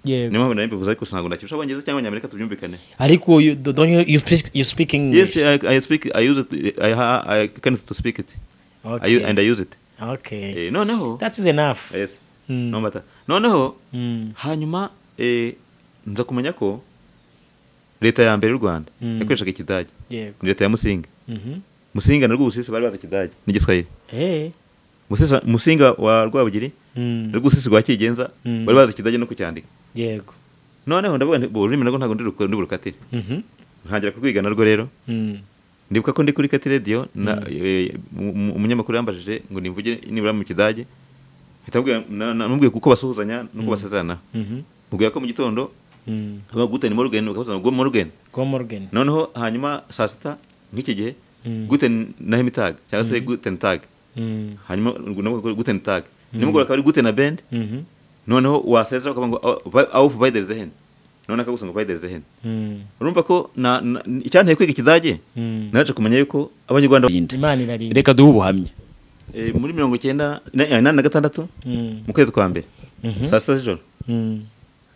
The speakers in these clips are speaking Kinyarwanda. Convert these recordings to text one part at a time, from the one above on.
niyo mpamvu nari mbivuze ariko ntabwo nakibasha abongereza cyangwa abanyamerika tubyumvikane ariko you do- don't you, you speak you speak yes English I, i speak i use it i, ha- I can to speak it I, u- okay and i use it okay Eh, noneho that is enough yes Mm. no matter noneho Mm. hanyuma eh, nza kumenya ko leta ya mbere y'u rwanda Mm. yakoreshaga ikidage yego ni leta ya musinga Mhm. musinga na rwubusisi bari bazi ikidage n'igiswahili eh Musisa- musinga wa rwabugiri Mm. rwubusisi rwa kigenza Mm. bari bazi ikidage no kucyandika yego noneho ndavuga nti "Bo, ururimi narwo ntabwo ndiruka- ndiburukatire Mhm. ntangira kurwiga narwo rero Mm. ndibuka ko ndi kuri kati radiyo na- eh, mu- mu- umunyamakuru yambajije ngo nimvuge nibura mu kidage mpita mubwira- na- na- namubwiye kuko basuhuzanya nuko basezeranaho Mhm. mubwira ko mu gitondo Mm. bavuga gute ni morugeni bakabuzana ngo morugeni go morgan noneho hanyuma saa sita nk'iki gihe Mm. gute na hemitag cyangwa se gute tag Mm. hanyuma ngo navuga gute tag nimugora akaba ari gute na bend Mhm. noneho wasezera ukavuga ngo aho providers hen noneho akagusa ngo providers hen Mm. urumva ko na- na- icyanteye kwiga ikidage Mm. naje kumenya yuko abanyarwanda imana irarinda reka duhe ubuhamya Eh, muri mirongo icyenda na- eh, inani na gatandatu Mm. mu kwezi kwa mbere saa sita z'ijoro Mm.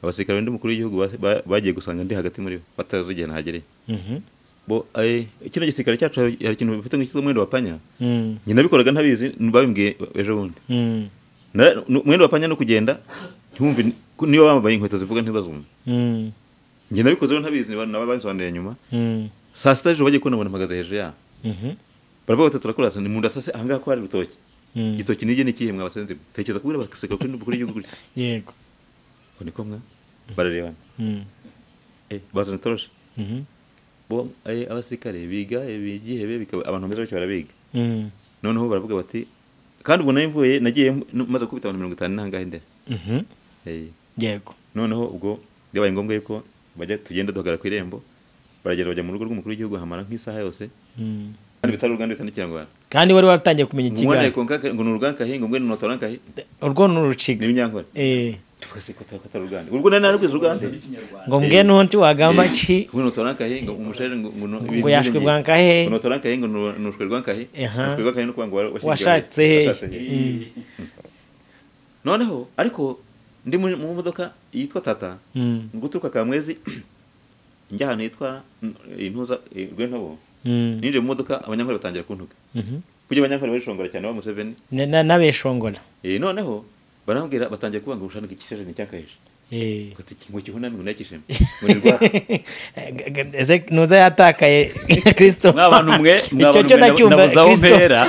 abasirikare b'undi mukuru w'igihugu ba- ba- bagiye gusanga ndi hagati muri bo batazi igihe nahagereye Mhm. bo eh, kino gisirikare cyacu hari hari ikintu bifite nk'ikitwa umwenda wa panya Mm. njye nabikoraga ntabizi babimbwiye ejo bundi Mm. Na- nu- umwenda wa panya ni ukugenda ntiwumve ni- ku- niba bambaye inkweto zivuga ntibazumva Mm. njye nabikoze rero ntabizi niba- nabo babisobanuriye nyuma Mm. saa sita z'ijoro bagiye kubona mbona mpagaze hejuru yabo Mhm. baravuga bati turakora ni mu ndasase ahangaha ko hari urutoki Mm. igitoki nige ni ikihe mwabasenzi tekereza kubwira abasirikare kuri mukuru w'igihugu gutya yego ngo niko mwa bararebana Mm. Eh, bazana toroshe Mhm. bo eh, abasirikare biga eh, bigihebe bikaba abantu bameze batyo barabiga Mm. noneho baravuga bati kandi ubwo nari mvuye nagiye m- n- maze gukubita abantu mirongo itanu n'ahangahe ndera Mhm. Eh, yego noneho ubwo byabaye ngombwa yuko bajya tugenda duhagarara ku irembo baragenda bajya mu rugo rw'umukuru w'igihugu hamara nk'isaha yose Mm. kandi bitari uruganda bitari n'ikirangwara kandi wari waratangiye kumenya umwana ikigali konka ngo ni urugankahi ngo mbwe ni unotorankahi urwo ni ni uruciga ibinyankore Eh, tuvuga se ko atari uruganda ubwo nari narwize uruganda ngo mbwe nunti wagamba ki ngo ni unotorankahi ngo umushere ngo ngo no- ngo yashwe bwa Ngo nkahe notora nkahe ngo nu- nushwe rwa nkahe Aha. nushwe rwa nkahe no kuvuga ngo wa- washingiwe- washatse he washatse he noneho ariko ndi muri- mu modoka yitwa tata Mm, mu guturuka ka mwezi njya ahantu hitwa mm, intuza eh, rwentobo mm, ninjiye mu modoka abanyankore batangira kuntuka mhm. kujya abanyankore barishongora cyane ba museveni Na- na- n'abeshongora Eh, noneho barambwira batangiye kuvuga ngo ushana ikishije ni cyankahishe Eh. ngo ngo kihuname ngo nakisheme ngo ni rwa G- g- eze- nuza yatakaye kristo mwabantu mwe icyo cyo nacyumva nabuze aho kristo mpera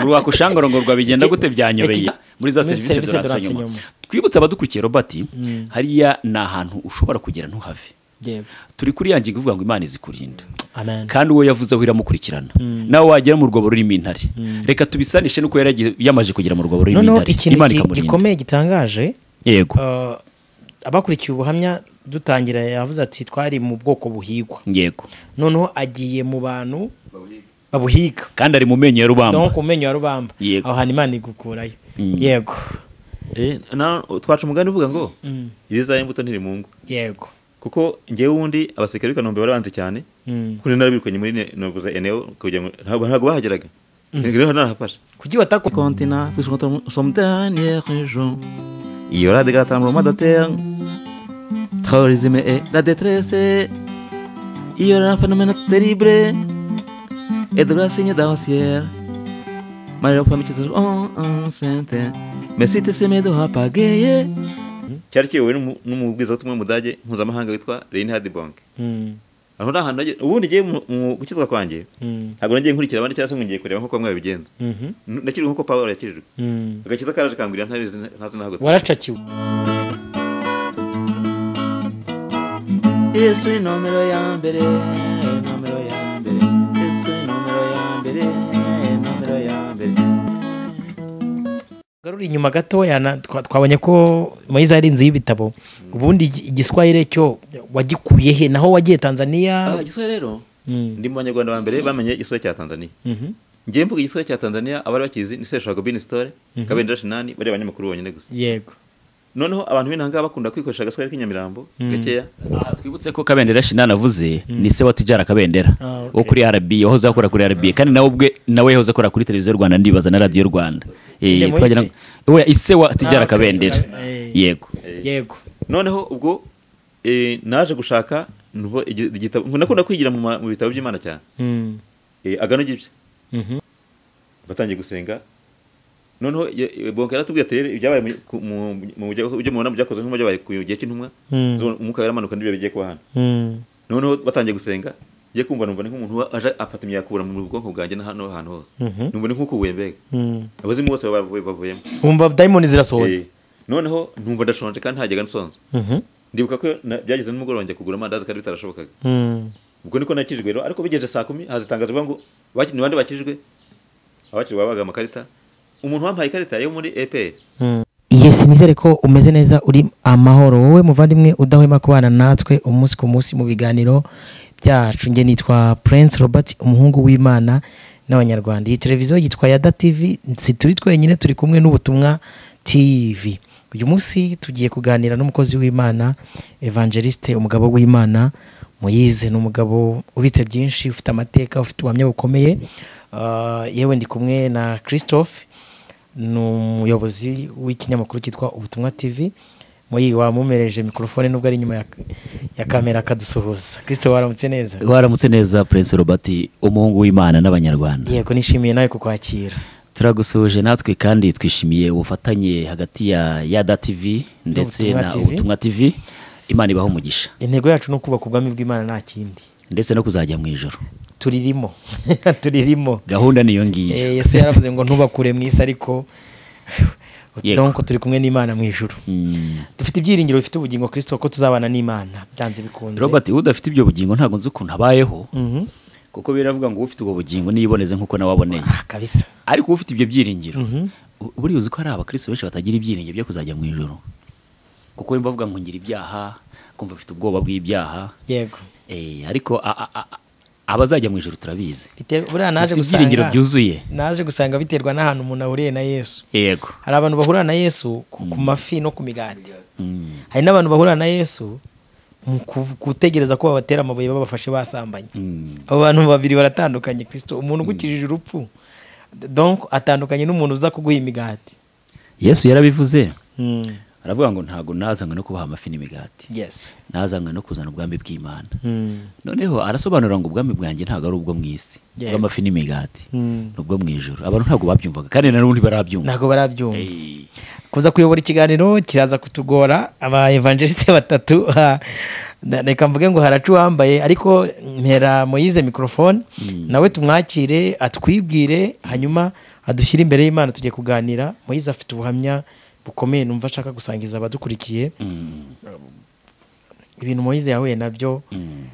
urwakushangoro ngo rwabigenda gute byanyobeye Iki- muri za muri serivisi serivisi duranse duranse nyuma nyuma. twibutse abadukurikiye robert Mm. hariya ni ahantu ushobora kugera ntuhave yego turi kuri ya ngingo ivuga ngo imana izikurinda amen kandi uwo yavuze aho iramukurikirana nawe wagera mu rwobo rurimo intare reka tubisanishe n'uko yari yagiye- yamaze kugera mu rwobo rurimo noneho intare ikintu imana gi- ikamurinda gikomeye gitangaje yego uh, abakurikiye ubuhamya dutangira yavuze ati twari mu bwoko buhigwa yego noneho agiye mu bantu babuhiga kandi ari mu menyo ya donc rubamba umenye wa rubamba Yego. aho hantu imana igukurayo Mm. yego Eh, na- twaca umugani uvuga ngo irizaye imbuto ntiri mu ngo yego kuko ngewe wundi abasirikare b'i kanombe barabanze cyane Mm. kuko narabirukanye muri ne- navuze eneo kugira ngo ntabwo ntabwo bahageraga rero narahafashe kuki bataku continent puisque nous sommes dernier région il y aura des gâtements mois de terre terrorisme et la détresse il y aura un phénomène terrible et de la signe dans le ciel Mario Fami qui est en sainte mais si tu sais mes deux apagayés cyari kiyobowe n'umu- n'umubwirizabutumwa w'umudage mpuzamahanga witwa reinhard bonke Mm, aho ni ahantu nagiye- ubundi ngiye mu- mu gukizwa kwanjye mm, ntabwo nagiye nkurikira abandi cyangwa se ngo ngiye kureba nk'uko bamwe babigenza mhm, N- nakirijwe nk'uko pawulo yakirijwe mm. agakiza karaje kambwira ntabizi ntazi nahagutse waracakiwe yesu ni nomero ya mbere nomero ya mbere yesu ni nomero ya mbere nomero ya mbere garura inyuma gatoya na- twa- twabonye ko moyize ari inzu y'ibitabo ubundi igi- igiswahire cyo wagikuye he naho wagiye tanzaniya igiswahili rero Mm, ndi mu banyarwanda ba mbere bamenye igiswahili cya tanzania mhm, ngiye mvuga igiswahili cya tanzania abari bakizi ni sesha gobini sitore kabendera shinani bari abanyamakuru bonyine gusa yego noneho abantu b'intanga bakunda kwikoresha agaswahili k'inyamirambo gakeya Aha, twibutse ko kabendera shinani avuze ni se wa tijara kabendera Ah, okay. wo kuri rb wahoze akora kuri rb kandi nawe ubwe nawe yahoze akora kuri televiziyo rwanda ndibaza na radiyo rwanda Eh, Nde Moise? twagira ngo- we ise wa tijara Ah, okay. kabendera Eh. yego yego noneho ubwo eh, naje gushaka nubo igi- igitabo nakunda kwigira mu ma- mu bitabo by'imana cyane Eh, agano gipya batangiye gusenga noneho ye- bonka yaratubwiye ati "Rero ibyabaye mu- ku- mu- mu- byo mubona byakozwe nk'intumwa byabaye ku gihe cy'intumwa Mm. zo- umwuka wera amanuka n'ibyo bigiye kuba hano noneho batangiye gusenga ngiye kumva numva ni nk'umuntu wa- aje afata imyakura mu bwonko bwanjye na hano ahantu hose Mhm. numva ni nk'ukubuye mbega abazimu bose bavuye- bavuyemo wumva dayimoni zirasohotse Eh, noneho numva ndashonje kandi ntajyaga nsonza ndibuka ko na- byageze n'umugoroba njya kugura amandazi kandi bitarashobokaga ubwo niko nakirijwe rero ariko bigejeje saa kumi haza itangazo rivuga ngo "Baki- ni bande bakirijwe abakiriwe babaga amakarita umuntu wampaye ikarita yo muri epr yesi nizere ko umeze neza uri amahoro wowe muvandimwe udahwema kubana natwe umunsi ku munsi mu biganiro byacu njye nitwa prince robert umuhungu w'imana n'abanyarwanda iyi televiziyo yitwa yada tv si turi twenyine turi kumwe n'ubutumwa tv uyu munsi tugiye kuganira n'umukozi w'imana evangeliste umugabo w'imana muyize ni umugabo ubitse byinshi ufite amateka ufite ubuhamya bukomeye Ah, yewe ndi kumwe na christophe ni umuyobozi w'ikinyamakuru cyitwa ubutumwa tv muri wamumereje mikorofone nubwo ari inyuma ya- ya kamera akadusuhuza christophe waramutse neza waramutse neza prince robert umuhungu w'imana n'abanyarwanda yego nishimiye nawe kukwakira turagusuhuje natwe kandi twishimiye ubufatanye hagati ya yada tv ndetse N'Ubutumwa na TV. ubutumwa tv imana ibaho umugisha intego yacu ni ukubaka ubwami bw'imana nta kindi ndetse no kuzajya mu ijoro turirimo turirimo gahunda niyo ngiyo Eh, yesu yaravuze ngo ntubakure mu isi ariko Yego. donc turi kumwe n'imana mu ijuru Mm. dufite ibyiringiro bifite ubugingo kristo ko tuzabana n'imana byanze bikunze robert udafite ibyo bugingo ntabwo nzi ukuntu abayeho Mhm. kuko biravuga ngo ufite ubwo bugingo niyiboneze nk'uko nawe waboneye Ah, kabisa ariko ufite ibyo byiringiro u- buriya uzi ko hari abakristo benshi batagira ibyiringiro byo kuzajya mu ijoro kuko bimba bavuga ngo ngira ibyaha kumva bafite ubwoba bw'ibyaha yego Eh, ariko a- a- a- abazajya mu ijoro turabizi Bite- buriya naje Dufite ibyiringiro gusanga- byuzuye. naje gusanga biterwa n'ahantu umuntu ahuriye na yesu yego hari abantu bahura na yesu ku ku mafi no ku migati hari n'abantu bahura na yesu mu ku- gutegereza ko babatera amabuye babafashe basambanye Mm. abo bantu babiri baratandukanye kristo umuntu ugukijije urupfu donc atandukanye n'umuntu uza kuguha imigati yesu yarabivuze aravuga ngo ntabwo nazanywe no kubaha amafi n'imigati yes nazanywe no kuzana ubwami bw'imana noneho arasobanura ngo ubwami bwanjye ntabwo ari ubwo mu isi Yego. bw'amafi n'imigati Mm. ni ubwo mu ijoro abantu ntabwo babyumvaga kandi na n'ubundi barabyumva ntabwo barabyumva Eh, kuza kuyobora ikiganiro kiraza kutugora aba evangeliste batatu ha, na- reka mvuge ngo haracu wambaye ariko mpera moyize mikorofone nawe tumwakire atwibwire hanyuma adushyire imbere y'imana tugiye kuganira moyize afite ubuhamya bukomeye numva ashaka gusangiza abadukurikiye mm, ibintu moyize yahuye nabyo mm.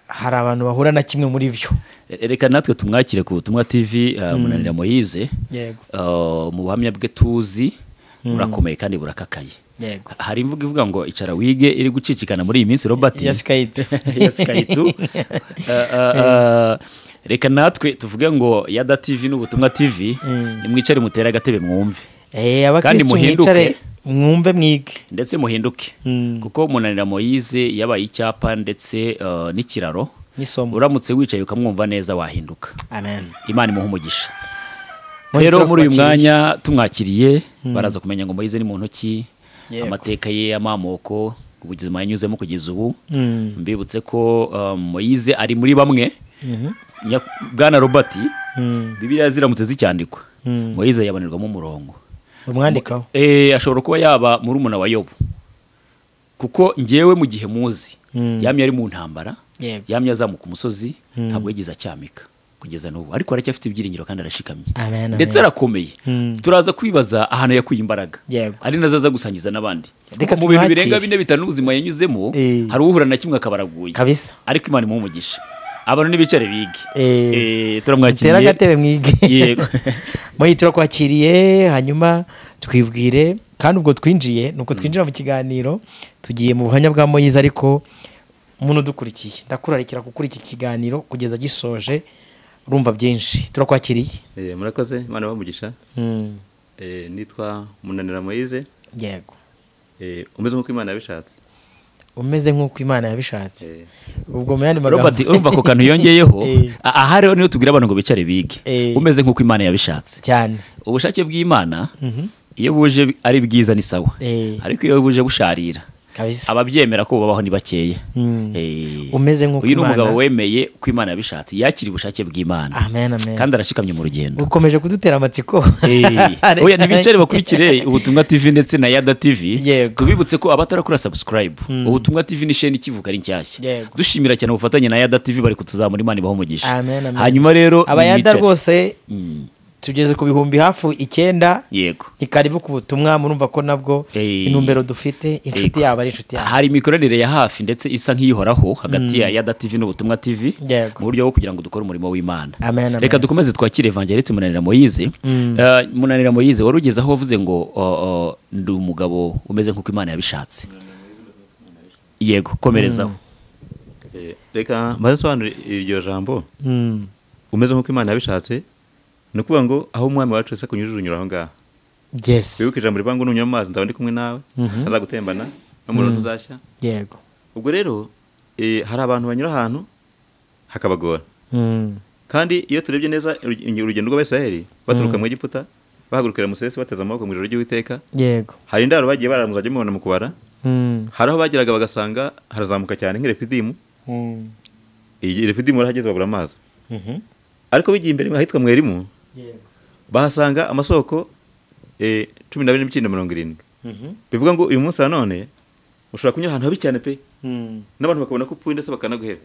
hari abantu bahura na kimwe muri byo reka natwe tumwakire ku butumwa tv uh, munanira moyize yego Uh, mu buhamya bwe tuzi burakomeye kandi burakakaye yego hari imvugo ivuga ngo icara wige iri gucicikana muri iyi minsi robert yasikayitu yasikayitu reka natwe tuvuge ngo yada tv n'ubutumwa tv nimwicare mutere agatebe mwumve Eh, Kandi abakristu muhinduke. mwicare mwumve mwige ndetse muhinduke Mm. kuko munanira moyize yabaye icyapa ndetse uh, n'ikiraro n'isomo uramutse wicaye ukamwumva neza wahinduka amen imana imuha umugisha Moise rero muri uyu turakwakiriye. mwanya tumwakiriye baraza kumenya ngo moyize ni muntu ki Yego. amateka ye amamoko ubuzima yanyuzemo kugeza ubu Mm. mbibutse ko um, moyize ari muri bamwe Nya- bwana robert bibiliya ziramutse zicyandikwa moyize yabonerwamo umurongo umwandikaho Eh, ashobora kuba yaba muri umuna wa yobu kuko ngewe mu gihe muzi yamye ari mu ntambara Yego. yamye azamuka umusozi ntabwo yigeze acyamika kugeza n'ubu ariko aracyafite ibyiringiro kandi arashikamye Amen, amen. ndetse arakomeye turaza kwibaza ahantu yakuye imbaraga Yego. ari nazo aza gusangiza n'abandi Reka Kuko mu bintu tumwakire. birenga bine bitanu ubuzima yanyuzemo Eh. hari uhura na kimwe akaba araguye kabisa ariko imana imuha umugisha abantu nibicare bige Eh, Eh, tera agatebe mwige Yego. muyi turakwakiriye hanyuma twibwire kandi ubwo twinjiye ni uko twinjira mu kiganiro tugiye mu buhamya bwa moyize ariko umuntu udukurikiye ndakurarikira gukora iki kiganiro kugeza gisoje urumva byinshi turakwakiriye Eh, murakoze imana bamugisha nitwa munanira moyize yego Eh, umeze nk'uko imana yabishatse umeze nk'uko imana yabishatse Eh, ubwo mu yandi magambo robert urumva ako kantu yongeyeho Eh. a- aha rero niyo tubwira abantu ngo bicare bige Eh. umeze nk'uko imana yabishatse cyane ubushake bw'imana iyo buje ari bwiza ni sawa Eh. ariko iyo buje busharira Kabisa. ababyemera ko babaho ni bakeya Mm. Eh, Umeze nk'uko uyu ni Imana- umugabo wemeye ko imana yabishatse yakiriye ubushake bw'imana amen amen kandi arashikamye mu rugendo ukomeje kudutera amatsiko Eh, oya ntibicare bakurikire ubutumwa tv ndetse na yada tv Yego. tubibutse ko abatarakora subscribe ubutumwa tv ni sheni ikivuka ari nshyashya Yego. dushimira cyane ubufatanye na yada tv bari kutuzamura imana ibaho umugisha Amen, amen. hanyuma rero abayada nimwicare. rwose Mm, tugeze ku bihumbi hafi icyenda yego ni karibu ku butumwa murumva ko nabwo Eh. intumbero dufite inshuti Yego. yabo ari inshuti yabo hari imikoranire ya hafi ndetse isa nk'iyihoraho hagati ya yada tv n'ubutumwa tv Yego. mu buryo bwo kugira ngo dukore umurimo w'imana Amen, amen. reka dukomeze twakire evangeliste munanira moyize Eh, munanira moyize wari ugeze aho wavuze ngo o, o, ndi umugabo umeze nk'uko imana yabishatse yego komerezaho Eh, reka mbanze nsobanure iryo jambo Mm. umeze nk'uko imana yabishatse ni ukuvuga ngo aho umwami wacu wese akunyujije unyura aho ngaho yes wibuke ijambo rivuga ngo nunywa amazi ndaba ndi kumwe nawe azagutembana n'umuriro ntuzashya yego ubwo rero eh, hari abantu banyura ahantu hakabagora Mm. kandi iyo turebye neza uruge- urugendo rw'abisiraheli baturuka mu egiputa bahagurukira musesi bateze amaboko mu ijoro ry'uwiteka yego hari indaro bagiye bararamuza bajya mubibona mu kubara Mm. hari aho bageraga bagasanga harazamuka cyane nk'irefidimu Mm. iyi refidimu yarahageze babura amazi Mhm. ariko bigiye imbere ahitwa mu erimu yego bahasanga amasoko eh, cumi n'abiri n'ibikindo mirongo irindwi Mhm. bivuga ngo uyu munsi nanone ushobora kunyura ahantu habi cyane pe Mm. n'abantu bakabona ko upfuye ndetse bakanaguhera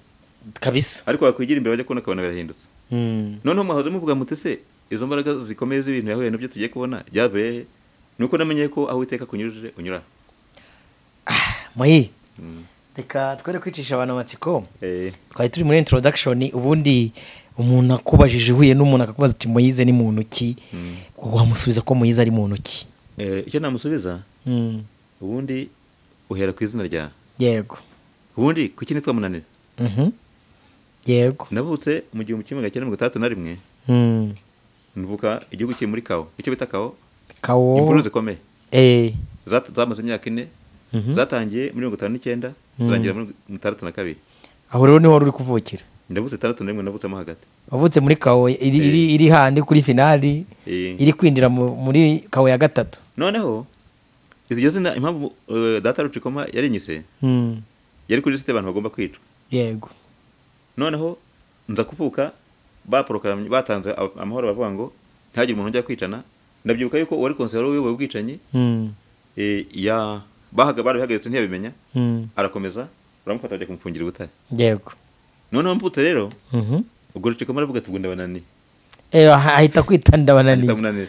kabisa ariko wakwigira imbere bajya kubona ukabona birahindutse Mm. noneho mwahoze muvuga muti se izo mbaraga zikomeye z'ibintu yahuye nabyo tugiye kubona byavuye he nuko namenye ko aho iteka kunyujije unyura moyi reka twere kwicisha abantu amatsiko Eh, twari turi muri introduction ubundi umuntu akubajije uhuye n'umuntu akakubaza ati muyize ni muntu ki wamusubiza ko muyize ari muntu ki eh, icyo namusubiza Mm. ubundi uhera ku izina ryawe yego ubundi kuki nitwa munanira Mhm. yego navutse mu gihumbi kimwe magana cyenda mirongo itandatu na rimwe Mm. nvuka igihugu kiri muri kawo icyo bita kawo kawo imvururu zikomeye Eh. Zat- zamaze imyaka ine Mhm. zatangiye muri mirongo itanu n'icyenda zirangira muri mirongo itandatu na kabiri aho rero niho wari uri kuvukira ndavutse itandatu na rimwe navutsemo hagati wavutse muri kawo iri, iri, iri handi kuri finali Eh. iri kwinjira mu- muri kawo ya gatatu noneho iryo zina impamvu eh, data rucikoma yarinyise yari kuri lisite abantu bagomba kwicwa yego noneho nza kuvuka baporokaramye batanze ab- amahoro bavuga ngo ntihagire umuntu ujya kwicana ndabyibuka yuko uwari konseye wari uyoboye ubwicanyi eh, ya bahaga barabihagaritse ntiyabimenya arakomeza baramufata bajya kumufungira ubutare yego noneho mvutse rero Mhm. ubwo rucikoma aravuga ati gunda banani Eh, aha- ahita kwita ndabananiye ndamunanira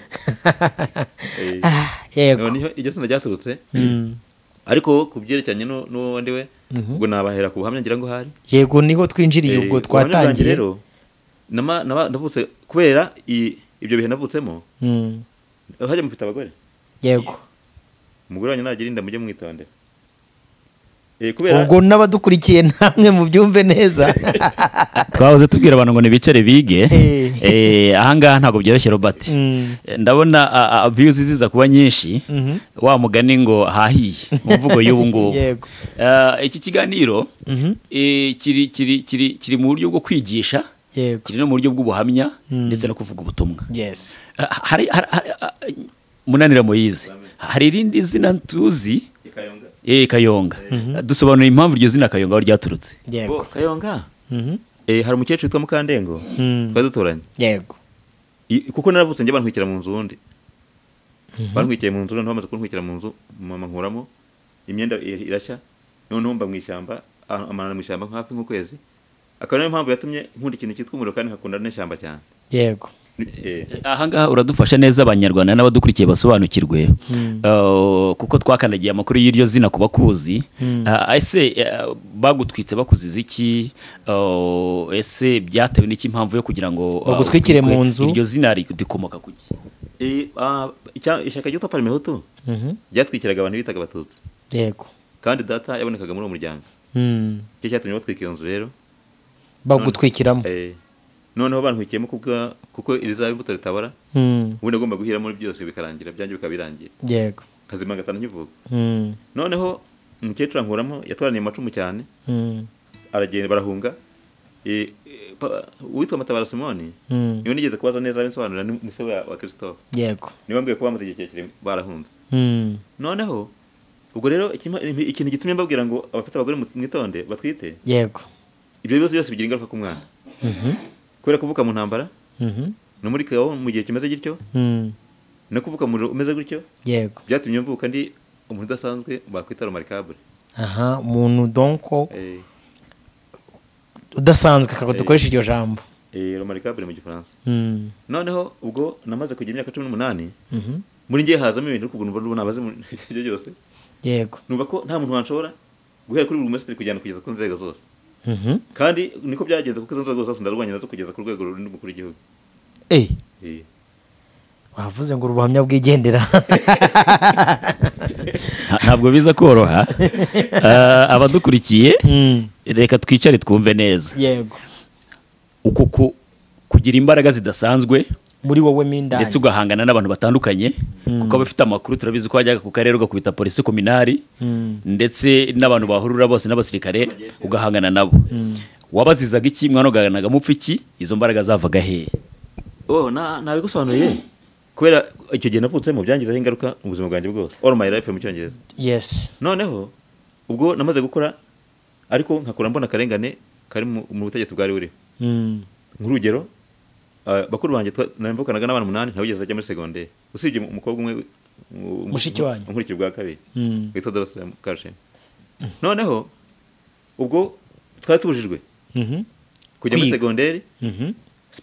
Eh, Ah, yego noneho iryo sina ryaturutse Mm. ariko ku byerekeranye nu- n'uwo ndi we ubwo nabahera ku buhamya ngira ngo hari yego niho twinjiriye Eh, ubwo ubuhamya bwanjye twatangiye rero nama- naba- navutse kubera i- ibyo bihe navutsemo Mm. hajya mufite abagore yego umugore wanyu nagira inda mujye mwitondera Eh, kubera ubwo n'abadukurikiye namwe mu byumve neza twahoze tubwira abantu ngo ntibicare bige Eh. Eh, ahangaha ntabwo byoroshye robert Mm. Eh, ndabona a- a- views ziza kuba nyinshi Mhm. wa mugani ngo hahiye mu mvugo y'ubu ngubu Yego. Eh, iki kiganiro Mhm. eh, kiri kiri kiri kiri mu buryo bwo kwigisha yego kiri no mu buryo bw'ubuhamya ndetse no kuvuga ubutumwa yes Eh, hari hari- hari- eh, munanira moyize hari irindi zina tuzi Ikayonga. eh, kayonga Eh, dusobanura impamvu iryo zina kayonga aho ryaturutse Bo, yego kayonga Mhm. Eh, hari umukecuru witwa mukandengo Mm. twari duturanye yego I- kuko naravutse njya bantwikira mu nzu wundi bantwikiye mu nzu noneho bamaze kuntwikira mu nzu mama nkuramo imyenda i- irashya noneho mba mu ishyamba ahantu- amanana mu ishyamba hafi nk'ukwezi akaba niyo mpamvu yatumye nkunda ikintu cyitwa umuriro kandi nkakunda n'ishyamba cyane yego Eh, ahangaha uradufasha neza abanyarwanda n'abadukurikiye basobanukirwe Uh, kuko twakandagiye amakuru y'iryo zina ku bakuzi Uh, ese uh, bagutwitse bakuziza iki Uh, ese byatewe n'iki impamvu yo kugira ngo uh, Bagutwikire mu utwikwe? nzu? iryo zina ri- rikomoka ku ki eh, ah, icya- ishyaka ryitwa parimehutu Mhm. ryatwikiraga abantu bitaga abatutsi yego kandi data yabonekaga muri uwo muryango Mm. icyo cyatumye batwika iyo nzu rero bagutwikiramo Eh, noneho bantwikiyemo kubwa kuko irizaba imbuto ritabara Mm. ubundi agomba guhiramo byose bikarangira byanjye bikaba birangiye yego nkazima gatanu nkivuka Mm. noneho umukecuru ankuramo yatwaraniye amacumu cyane Mm. aragenda barahunga Eh, eh, pa- uwitwa matabara simoni Mm. niwe nigeze kubaza neza binsobanurira ni umusore wa wa christophe yego niba mbwiye ko bamaze igihe kirekire barahunze Mm. noneho ubwo rero ikima- ikintu gitumye mbabwira ngo abafite abagore mu- mwitonde batwite yego ibyo bibazo byose bigira ingaruka ku mwana kubera kuvuka mu ntambara Mhm. no muri kawo mu gihe kimeze gityo Mm. no kuvuka mu muriro umeze gutyo yego byatumye mvuka ndi umuntu udasanzwe bakwita romarikabure aha umuntu donko Eh, udasanzwe akaba dukoresha iryo jambo eh, romarikabure mu gifaransa Mm. noneho ubwo namaze kugira imyaka cumi n'umunani Mhm. muri njye hazamo ibintu ariko ubwo mbona nabaze mu byo byose yego numva ko nta muntu wanshobora guhera kuri buri mesitiri kujyana kugeza ku nzego zose Mhm. kandi niko byagenze kuko izo nzego zose ndarwanya nazo kugeza ku rwego runini mukuru w'igihugu Eh, Eh, wavuze ngo ubuhamya bwigendera Nta- ntabwo biza koroha Ah, abadukurikiye Mm. reka twicare twumve neza yego uku ku- kugira imbaraga zidasanzwe muri wowe mindani ndetse ugahangana n'abantu batandukanye kuko aba afite amakuru turabizi ko wajyaga ku karere ugakubita polisi kominari ndetse n'abantu bahurura bose n'abasirikare ugahangana nabo wabazizaga iki mwana ugahanganaga mupfa iki izo mbaraga zavaga hehe oh na- nabigusobanuriye kubera icyo gihe navutsemo byangizeho ingaruka mu buzima bwanjye bwose all my life mu cyongereza yes noneho ubwo namaze gukora ariko nkakora mbona akarengane kari mu mu butegetsi bwari buriho Mm. nk'urugero ah, bakuru banjye twa- navukanaga n'abana umunani ntawe ugeze ajya muri segonderi usibye umu- umukobwa umwe mu- mu- Mushiki wanyu. unkurikira ubwa kabiri Mm. witwa dorosira karushem noneho ubwo twari tubujijwe Mhm. kujya muri Kwiga. segonderi Mhm.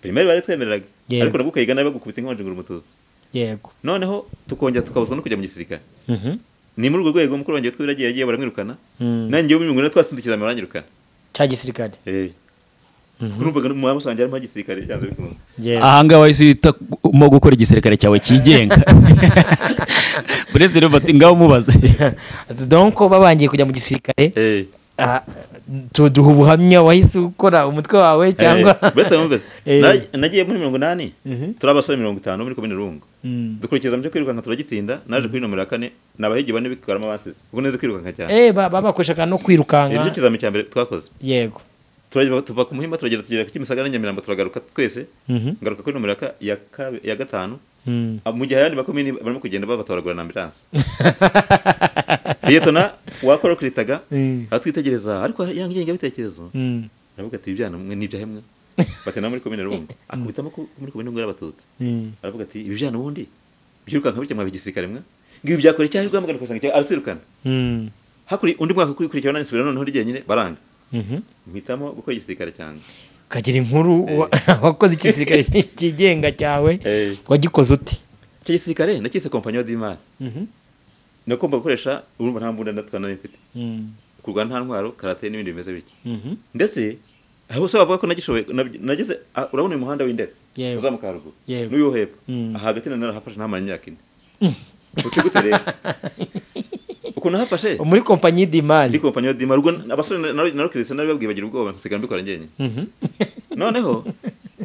primeri bari twemereraga Yego. ariko nabwo ukayiga nawe bagukubita inkonji ngo uri umututsi yego noneho tukongera tukabuzwa no kujya mu gisirikare Mhm. ni muri urwo rwego mukuru wanjye witwa Biragiye yagiye baramwirukana Mm. nanjye wo mu minguna twasinze ikizami baranyirukana cya gisirikare numvaga mu musange harimo igisirikare byanze bikunze yego ahangaha wahise uhitamo gukora igisirikare cyawe cyigenga bureze rero bati ngaho umubaze donko babangiye kujya mu gisirikare Eh, Ah, tu- duha ubuhamya wahise ukora umutwe wawe cyangwa eh, buretse bumvise. Eh. Naj- nagiye muri mirongo inani Mhm. turi abasore mirongo itanu muri komine rungu Mm. dukurikiza mu byo kwirukanka turagitsinda naje kuri nomero ya kane ni abahigi bane bikaramo abansize ubu neza kwirukanka cyane eh ba- ba- bakoreshaga no Iri kwirukanka cyo kizami cya mbere twakoze yego Turajya- tuva ku muhima turagenda tugera ku kimisagara na nyamirambo turagaruka twese Mhm. ngaruka kuri nomero ya ka- ya kabe- ya gatanu Mm. Ah, mu gihe ayandi makomini barimo kugenda babatoragura na ambilanse liyetona wakorokuritaga Mm. aratwitegereza ariko yanga ingengabitekerezo Mm. aravuga ati ibyana mwe n'ibyahemwe batana muri komine rungu akubitamo ko muri komine rungu y'abatutsi Mm. aravuga ati ibi byana ubundi byirukanka bitya mwabe igisirikare mwe ngibi byakora icyaha rwamagana ugasanga icyaha araswirukana Mm. hakuri undi mwaka ukurikiraho nanjye nsubira noneho ndi jyenyine baranga Mhm. mpitamo gukora igisirikare cyane kagira inkuru wa- wakoze igisirikare cyigenga cyawe Eh. wagikoze ute icyo gisirikare nakise kompanyi d'imari nagomba gukoresha urumva nta mbunda ndatwana mfite Mm. kurwana nta ntwaro karate n'ibindi bimeze bityo Mhm. ndetse aho bose bavuga ko nagishoboye nab- nageze ah, urabona uyu muhanda w'indera Yego. uzamuka haruguru Yego. n'uyu wo hepfo Mm. aha hagati na narahafashe ntamara imyaka ine uti gute rero ukuntu hafashe muri kompanyi ndi d'imari kompanyi dima ubwo abasore na- na- narukirisa nabibabwiye bagira ubwoba nsigaye mbikora njyenyine Mhm. noneho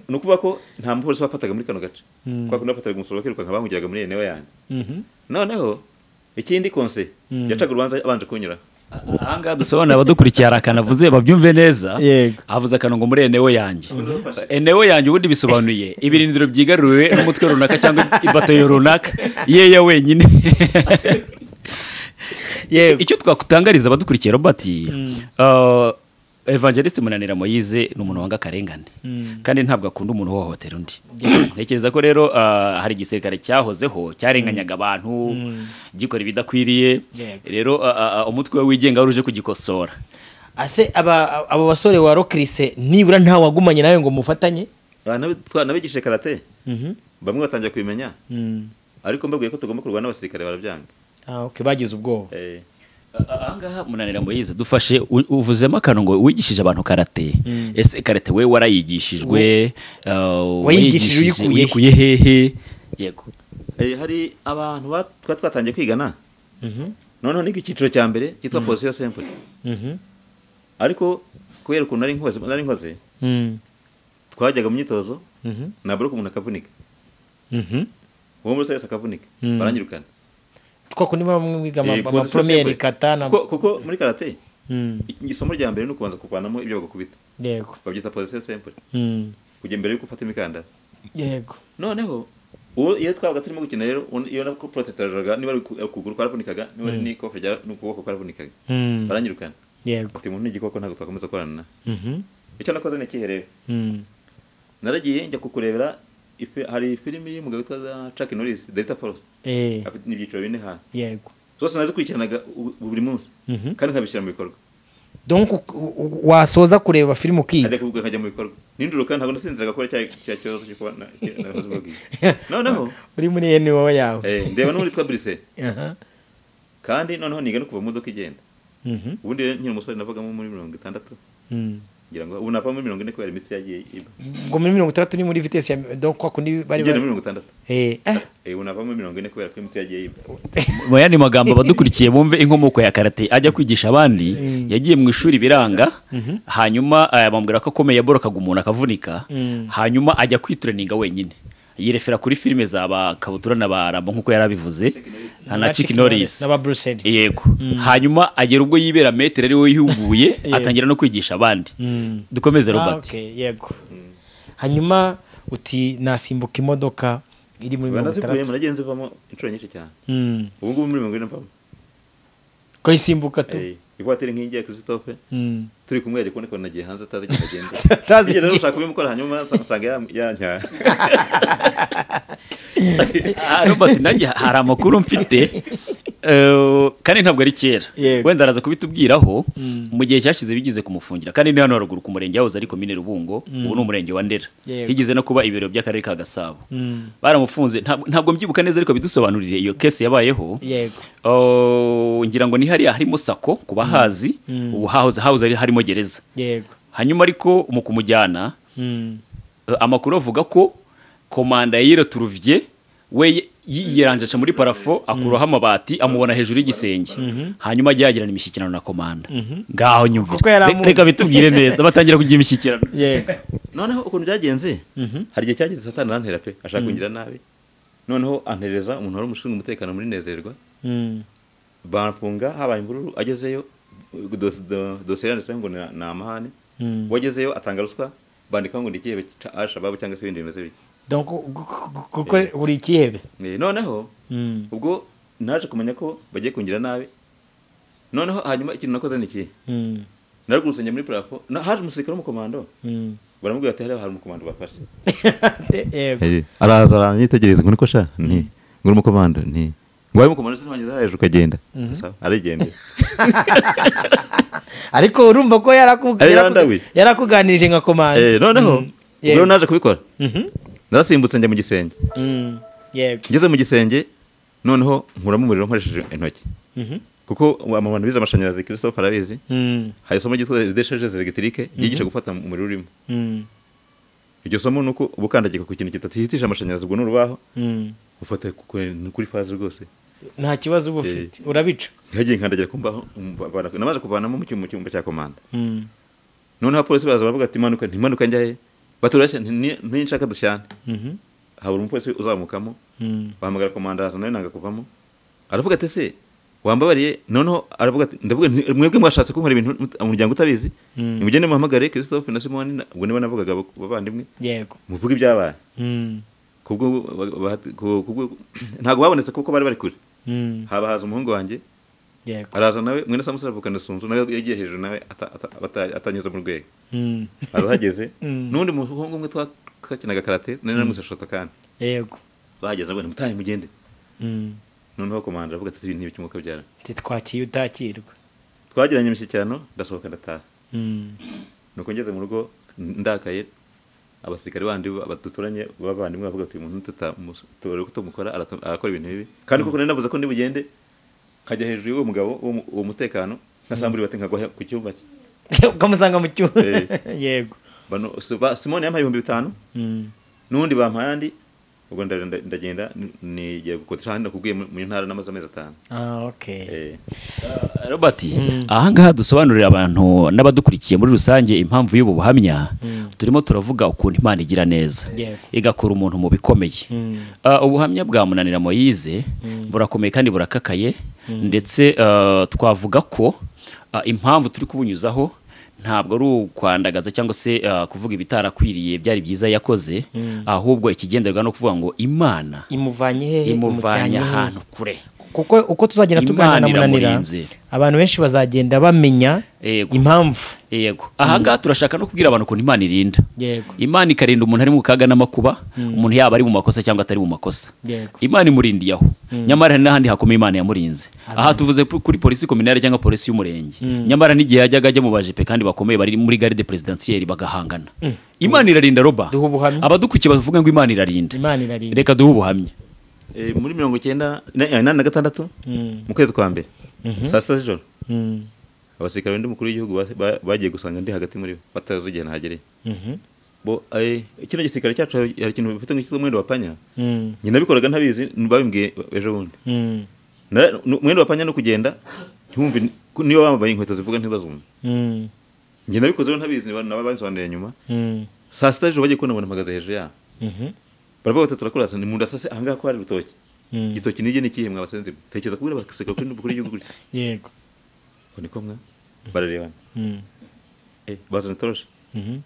ni ukuvuga ko nta mupolisi wafataga muri kano gace Mm. kubera ko nafataga umusoro bakirukanka bangugiraga muri enewe yanjye Mhm. noneho ikindi konse Mm. yacaga urubanza abanje kunyura ahangaha dusobanura abadukurikiye hari akantu avuze babyumve neza Yego. avuze akantu ngo muri enewo yanjye enewo yanjye ubundi bisobanuye ibirindiro byigaruriwe n'umutwe runaka cyangwa ibatayo runaka yeya wenyine yego icyo twakutangariza abadukurikiye robert uh, evangeliste munanira moyize ni umuntu wanga akarengane kandi ntabwo akunda umuntu uhohotera undi ntekereza ko rero uh, hari igisirikare cyahozeho cyarenganyaga abantu gikora ibidakwiriye Yego. rero uh, uh, umutwe we wigenga wari uje kugikosora ase aba abo basore wa rokirise nibura nta wagumanye nawe ngo mufatanye nabigishije karate Mhm. bamwe batangira kubimenya Mm. ariko mbabwiye ko tugomba kurwana n'abasirikare barabyanga Ah, okay, bagize ubwoba Eh, ahangaha munanira moyize dufashe u- uvuzemo akantu ngo wigishije abantu karate ese karate we warayigishijwe uh, Wayigishije wayigishije, uyikuye he? uyikuye hehe yego eh, hari abantu ba- twari twatangiye kwigana noneho niko icyiciro cya mbere cyitwa posiyo sempure Mhm. ariko kubera ukuntu nari nkoze nari nkoze Mm. twajyaga mu myitozo Mhm. nabura ko umuntu akavunika Mhm. uwo muri wese akavunika Mm. baranyirukana twa kundi baba mwiga ama- Eh, position amapromiyeri simple. katana Kuko- kuko muri karate Mm. iki- isomo rya mbere ni ukubanza kuvanamo ibyo bagukubita yego babyita posiyo sempure Mm. kujya mbere yuko ufata imikandara yego noneho ubu iyo twabaga turimo gukina rero un- iyo nako porotetajaga niba ari uku- ukuguru kwaravunikaga niba ari n'ikoko rya- n'ukuboko kwaravunikaga Mm. baranyirukana yego uti umuntu ni igikoko ntabwo twakomeza gukorana na Mhm. icyo nakoze nakiherera Mm. naragiye njya kukurebera ifi- hari filimi y'umugabo witwa Chuck Norris Delta Force Eh, afite n'ibyiciro bine hano yego zose nazikurikiranaga u- buri munsi Mhm. kandi nkabishyira mu bikorwa donc u- u- wasoza kureba filime ukiga ajya kuvuga nkajya mu bikorwa ninduro kandi ntabwo nasinziraga kubera cya cya kibazo cyo kuba na- cya- na- noneho uri muri NWO yawe eh, ndeba n'undi witwa Brice Aha. kandi noneho niga no kuva mu modoka igenda Mhm. ubundi rero nkiri umusore navagamo muri mirongo itandatu Mm. ngira ngo ubu navamo muri mirongo ine kubera imitsi yagiye iba ubwo muri mirongo itandatu ni muri vitesi ya donc kwa kundi bari ngenda bari muri mirongo itandatu Eh, ah, Eh, ubu navamo muri mirongo ine kubera ko imitsi yagiye iba mu yandi magambo abadukurikiye bumve inkomoko ya karate ajya kwigisha abandi yagiye mu ishuri biranga hanyuma eh, bamubwira ko akomeye yaborokaga umuntu akavunika hanyuma ajya kwitureninga wenyine yirefera kuri filime za ba kabutura na ba rambo nk'uko yari abivuze na Chick Chick Norris n'aba Bruce Lee. yego hanyuma agera ubwo yibera metero ari we yihuguye atangira no kwigisha abandi Mm. dukomeze Ah, robert okay, yego hanyuma uti nasimbuka imodoka iri muri mirongo banazikuyemo itandatu nagiye nzivamo inshuro nyinshi cyane Mm. ubu ngubu muri mirongo ine mvamo ko isimbuka tu Eh, ivatiri nk'iyingiye ya christophe Mm. turi kumwe yagiye kuboneka nagiye hanze atazi igihe agenda Atazi Nigeze igihe. gushaka kubimukora hanyuma nsa- nsanga ya- yanyaye Ah, robert nanjye hari amakuru mfite eh, kandi ntabwo ari kera Yego. wenda araza kubitubwiraho mu gihe cyashize bigize kumufungira kandi ni hano haruguru ku murenge yahoze ari komine rubungo ubu ni umurenge wa ndera Yego. higeze no kuba ibiro by'akarere ka gasabo Mm. baramufunze ntabwo- ntabwo mbyibuka neza ariko bidusobanurire iyo kesi yabayeho yego Oh, ngira ngo ni hariya harimo sako ku bahazi ubu hahoze hahoze ari- harimo gereza yego hanyuma ariko mu kumujyana Mm. eh, amakuru avuga ko komanda yayire turuvye we y- y- yiranjaca muri parafo akuraho amabati amubona hejuru y'igisenge hanyuma ajya yagirana imishyikirano na komanda ngaho nyumva Kuko yari amuzi. reka bitubwire neza batangira kugira imishyikirano yego noneho ukuntu byagenze hari igihe cyageze satani arantera pe ashaka kungira nabi noneho antereza umuntu wari umushinzwe umutekano muri nezerwa Mm. bamfunga habaye imvururu agezeyo dos- do- dosiye yanditseho ngo ni- ni amahane Mm. wagezeyo atanga ruswa bandikaho ngo ni ikihebe cya ashababu cyangwa se ibindi bimeze bityo donc gu- gu- kuko uri ikihebe Eh, noneho Mm. ubwo naje kumenya ko bagiye kungira nabi noneho hanyuma ikintu nakoze ni ikihe Mm. narugurutse njya muri parafo na- haje umusirikare w'umukomando Mm. baramubwira ati hariya hari umukomando bafashe yego araza aranyitegereza ngo niko sha nti ngo uri umukomando nti ngo wari umukomando sinabanyeza hejuru ukagenda Sawa, arigendera ariko urumva ko yaraku- Ari yaraku- randawi. yarakuganirije nka Eh, komanda noneho yego. rero naje kubikora Mhm. narasimbutse njya mu gisenge Mm. yego ngeze mu gisenge noneho nkuramo umuriro nkoresheje intoki Mhm. kuko amabana bize amashanyarazi christophe arabizi Mm. hari isomo ryitwa desheges elegitike ryigisha gufata umuriro urimo Mm. iryo somo ni uko uba ukandagira ku kintu kidatihitije amashanyarazi ubwo ni urubaho Mm. ufata ku- ku- kuri faze rwose nta kibazo uba ufite urabica ntihagiye nkandagira ku mbaho umva- bara- namaze kuvanamo mu cyuma mu cyumba cya komanda Mm. noneho abapolisi baraza baravuga ati imanuka ntimanuka njya he baturashya ntinshaka dushyane Mhm. habura umupolisi uzamukamo Mm. bahamagara komanda araza nawe nanga kuvamo aravuga ati ese wambabariye noneho aravuga ati ndavuga nti mwebwe mwashatse kunkora ibintu mut- umuryango utabizi Mm. nimugende muhamagare christophe na simoni na- ubwo nibo navugaga abo- abavandimwe yego muvuge ibyabaye Mm. kubwo ba- ba- ku- kubwo- ntabwo babonetse kuko bari bari kure Mm. haba haza umuhungu wanjye yego araza nawe mwene samusi aravukana sunzu nawe yagiye hejuru nawe ata- ata- bata- atanyuze mu rwego Mm. arahageze Mm. n'undi muhungu umwe twakinaga karate nari naramutse shoto kandi yego bahageze abona mutahe mugende Mm. noneho komanda aravuga ati ibintu by'umwuka byara titwakiye utakirwa twagiranye imishyikirano ndasohoka ndataha Mm. nuko ngeze mu rugo ndakaye abasirikare bandi ba- duturanye b'abavandimwe bavuga ati uyu muntu tutamutore ko tumukora aratu- arakora ibintu bibi kandi koko nari navuze ko nibugende nkajya hejuru y'uwo mugabo uwo mu- uwo mutekano nkasambura bati nkagwa he- ku cyumba cye ukamusanga mu cyuma Eh. yego Bano- si- ba- simoni yampaye ibihumbi bitanu Mm. n'undi bampaye andi ubwo nda- nda- ndagenda ni- nigiye gukotisha ahandi nakubwiye mu mu ntara n'amaze amezi atanu ah okay Eh, robert ahangaha dusobanurira abantu n'abadukurikiye muri rusange impamvu y'ubu buhamya turimo turavuga ukuntu imana igira neza Yego. igakura umuntu mu bikomeye Ah, ubuhamya bwa munanira moyize burakomeye kandi burakakaye ndetse ah, twavuga ko ah, impamvu turi kubunyuzaho ntabwo ari ukwandagaza cyangwa se ah, kuvuga ibitarakwiriye byari byiza yakoze ahubwo ikigenderwa no kuvuga ngo imana imuvanye hehe imuvanye imujyanye hehe? ahantu kure kuko uko tuzagenda tuganira Imana na munanira iramurinze. abantu benshi bazagenda bamenya Yego. impamvu yego ahangaha turashaka no kubwira abantu ukuntu imana irinda yego imana ikarinda umuntu ari mu kaga n'amakuba umuntu yaba ari mu makosa cyangwa atari mu makosa yego imana imurindiye aho nyamara hari n'ahandi hakomeye imana yamurinze aha tuvuze pu- kuri polisi kominari cyangwa polisi y'umurenge nyamara n'igihe yajyaga ajya mu bajepe kandi bakomeye bari muri garde presidansiyeri bagahangana imana irarinda roba Duha ubuhamya. abadukurikiye bavuga ngo imana irarinda imana irarinda reka duhe ubuhamya Eh, muri mirongo icyenda na- eh, inani na gatandatu mu kwezi kwa mbere saa sita z'ijoro Mm. abasirikare undi mukuru w'igihugu ba- ba- bagiye gusanga ndi hagati muri bo batazi igihe nahagereye Mhm. bo eh, kino gisirikare cyacu hari hari ikintu bifite nk'icyitwa umwenda wa panya Mm. njye nabikoraga ntabizi babimbwiye ejo bundi Mm. Na- nu- umwenda wa panya no kugenda ntiwumve ni- ko niba bambaye inkweto zivuga ntibazumva Mm. njye nabikoze rero ntabizi naba- naba bansobanuriye nyuma Mm. saa sita z'ijoro bagiye kubona mpagaze hejuru yabo Mhm. baravuga bati turakora ni mu nda sase ahangaha ko hari urutoki Mm. igitoki nige ni ikihe mwabasenzi tekereza kubwira abasirikare kuri n'umukuru w'igihugu gutya yego ngo niko mwa bararebana Mm. eh bazana toroshe Mhm.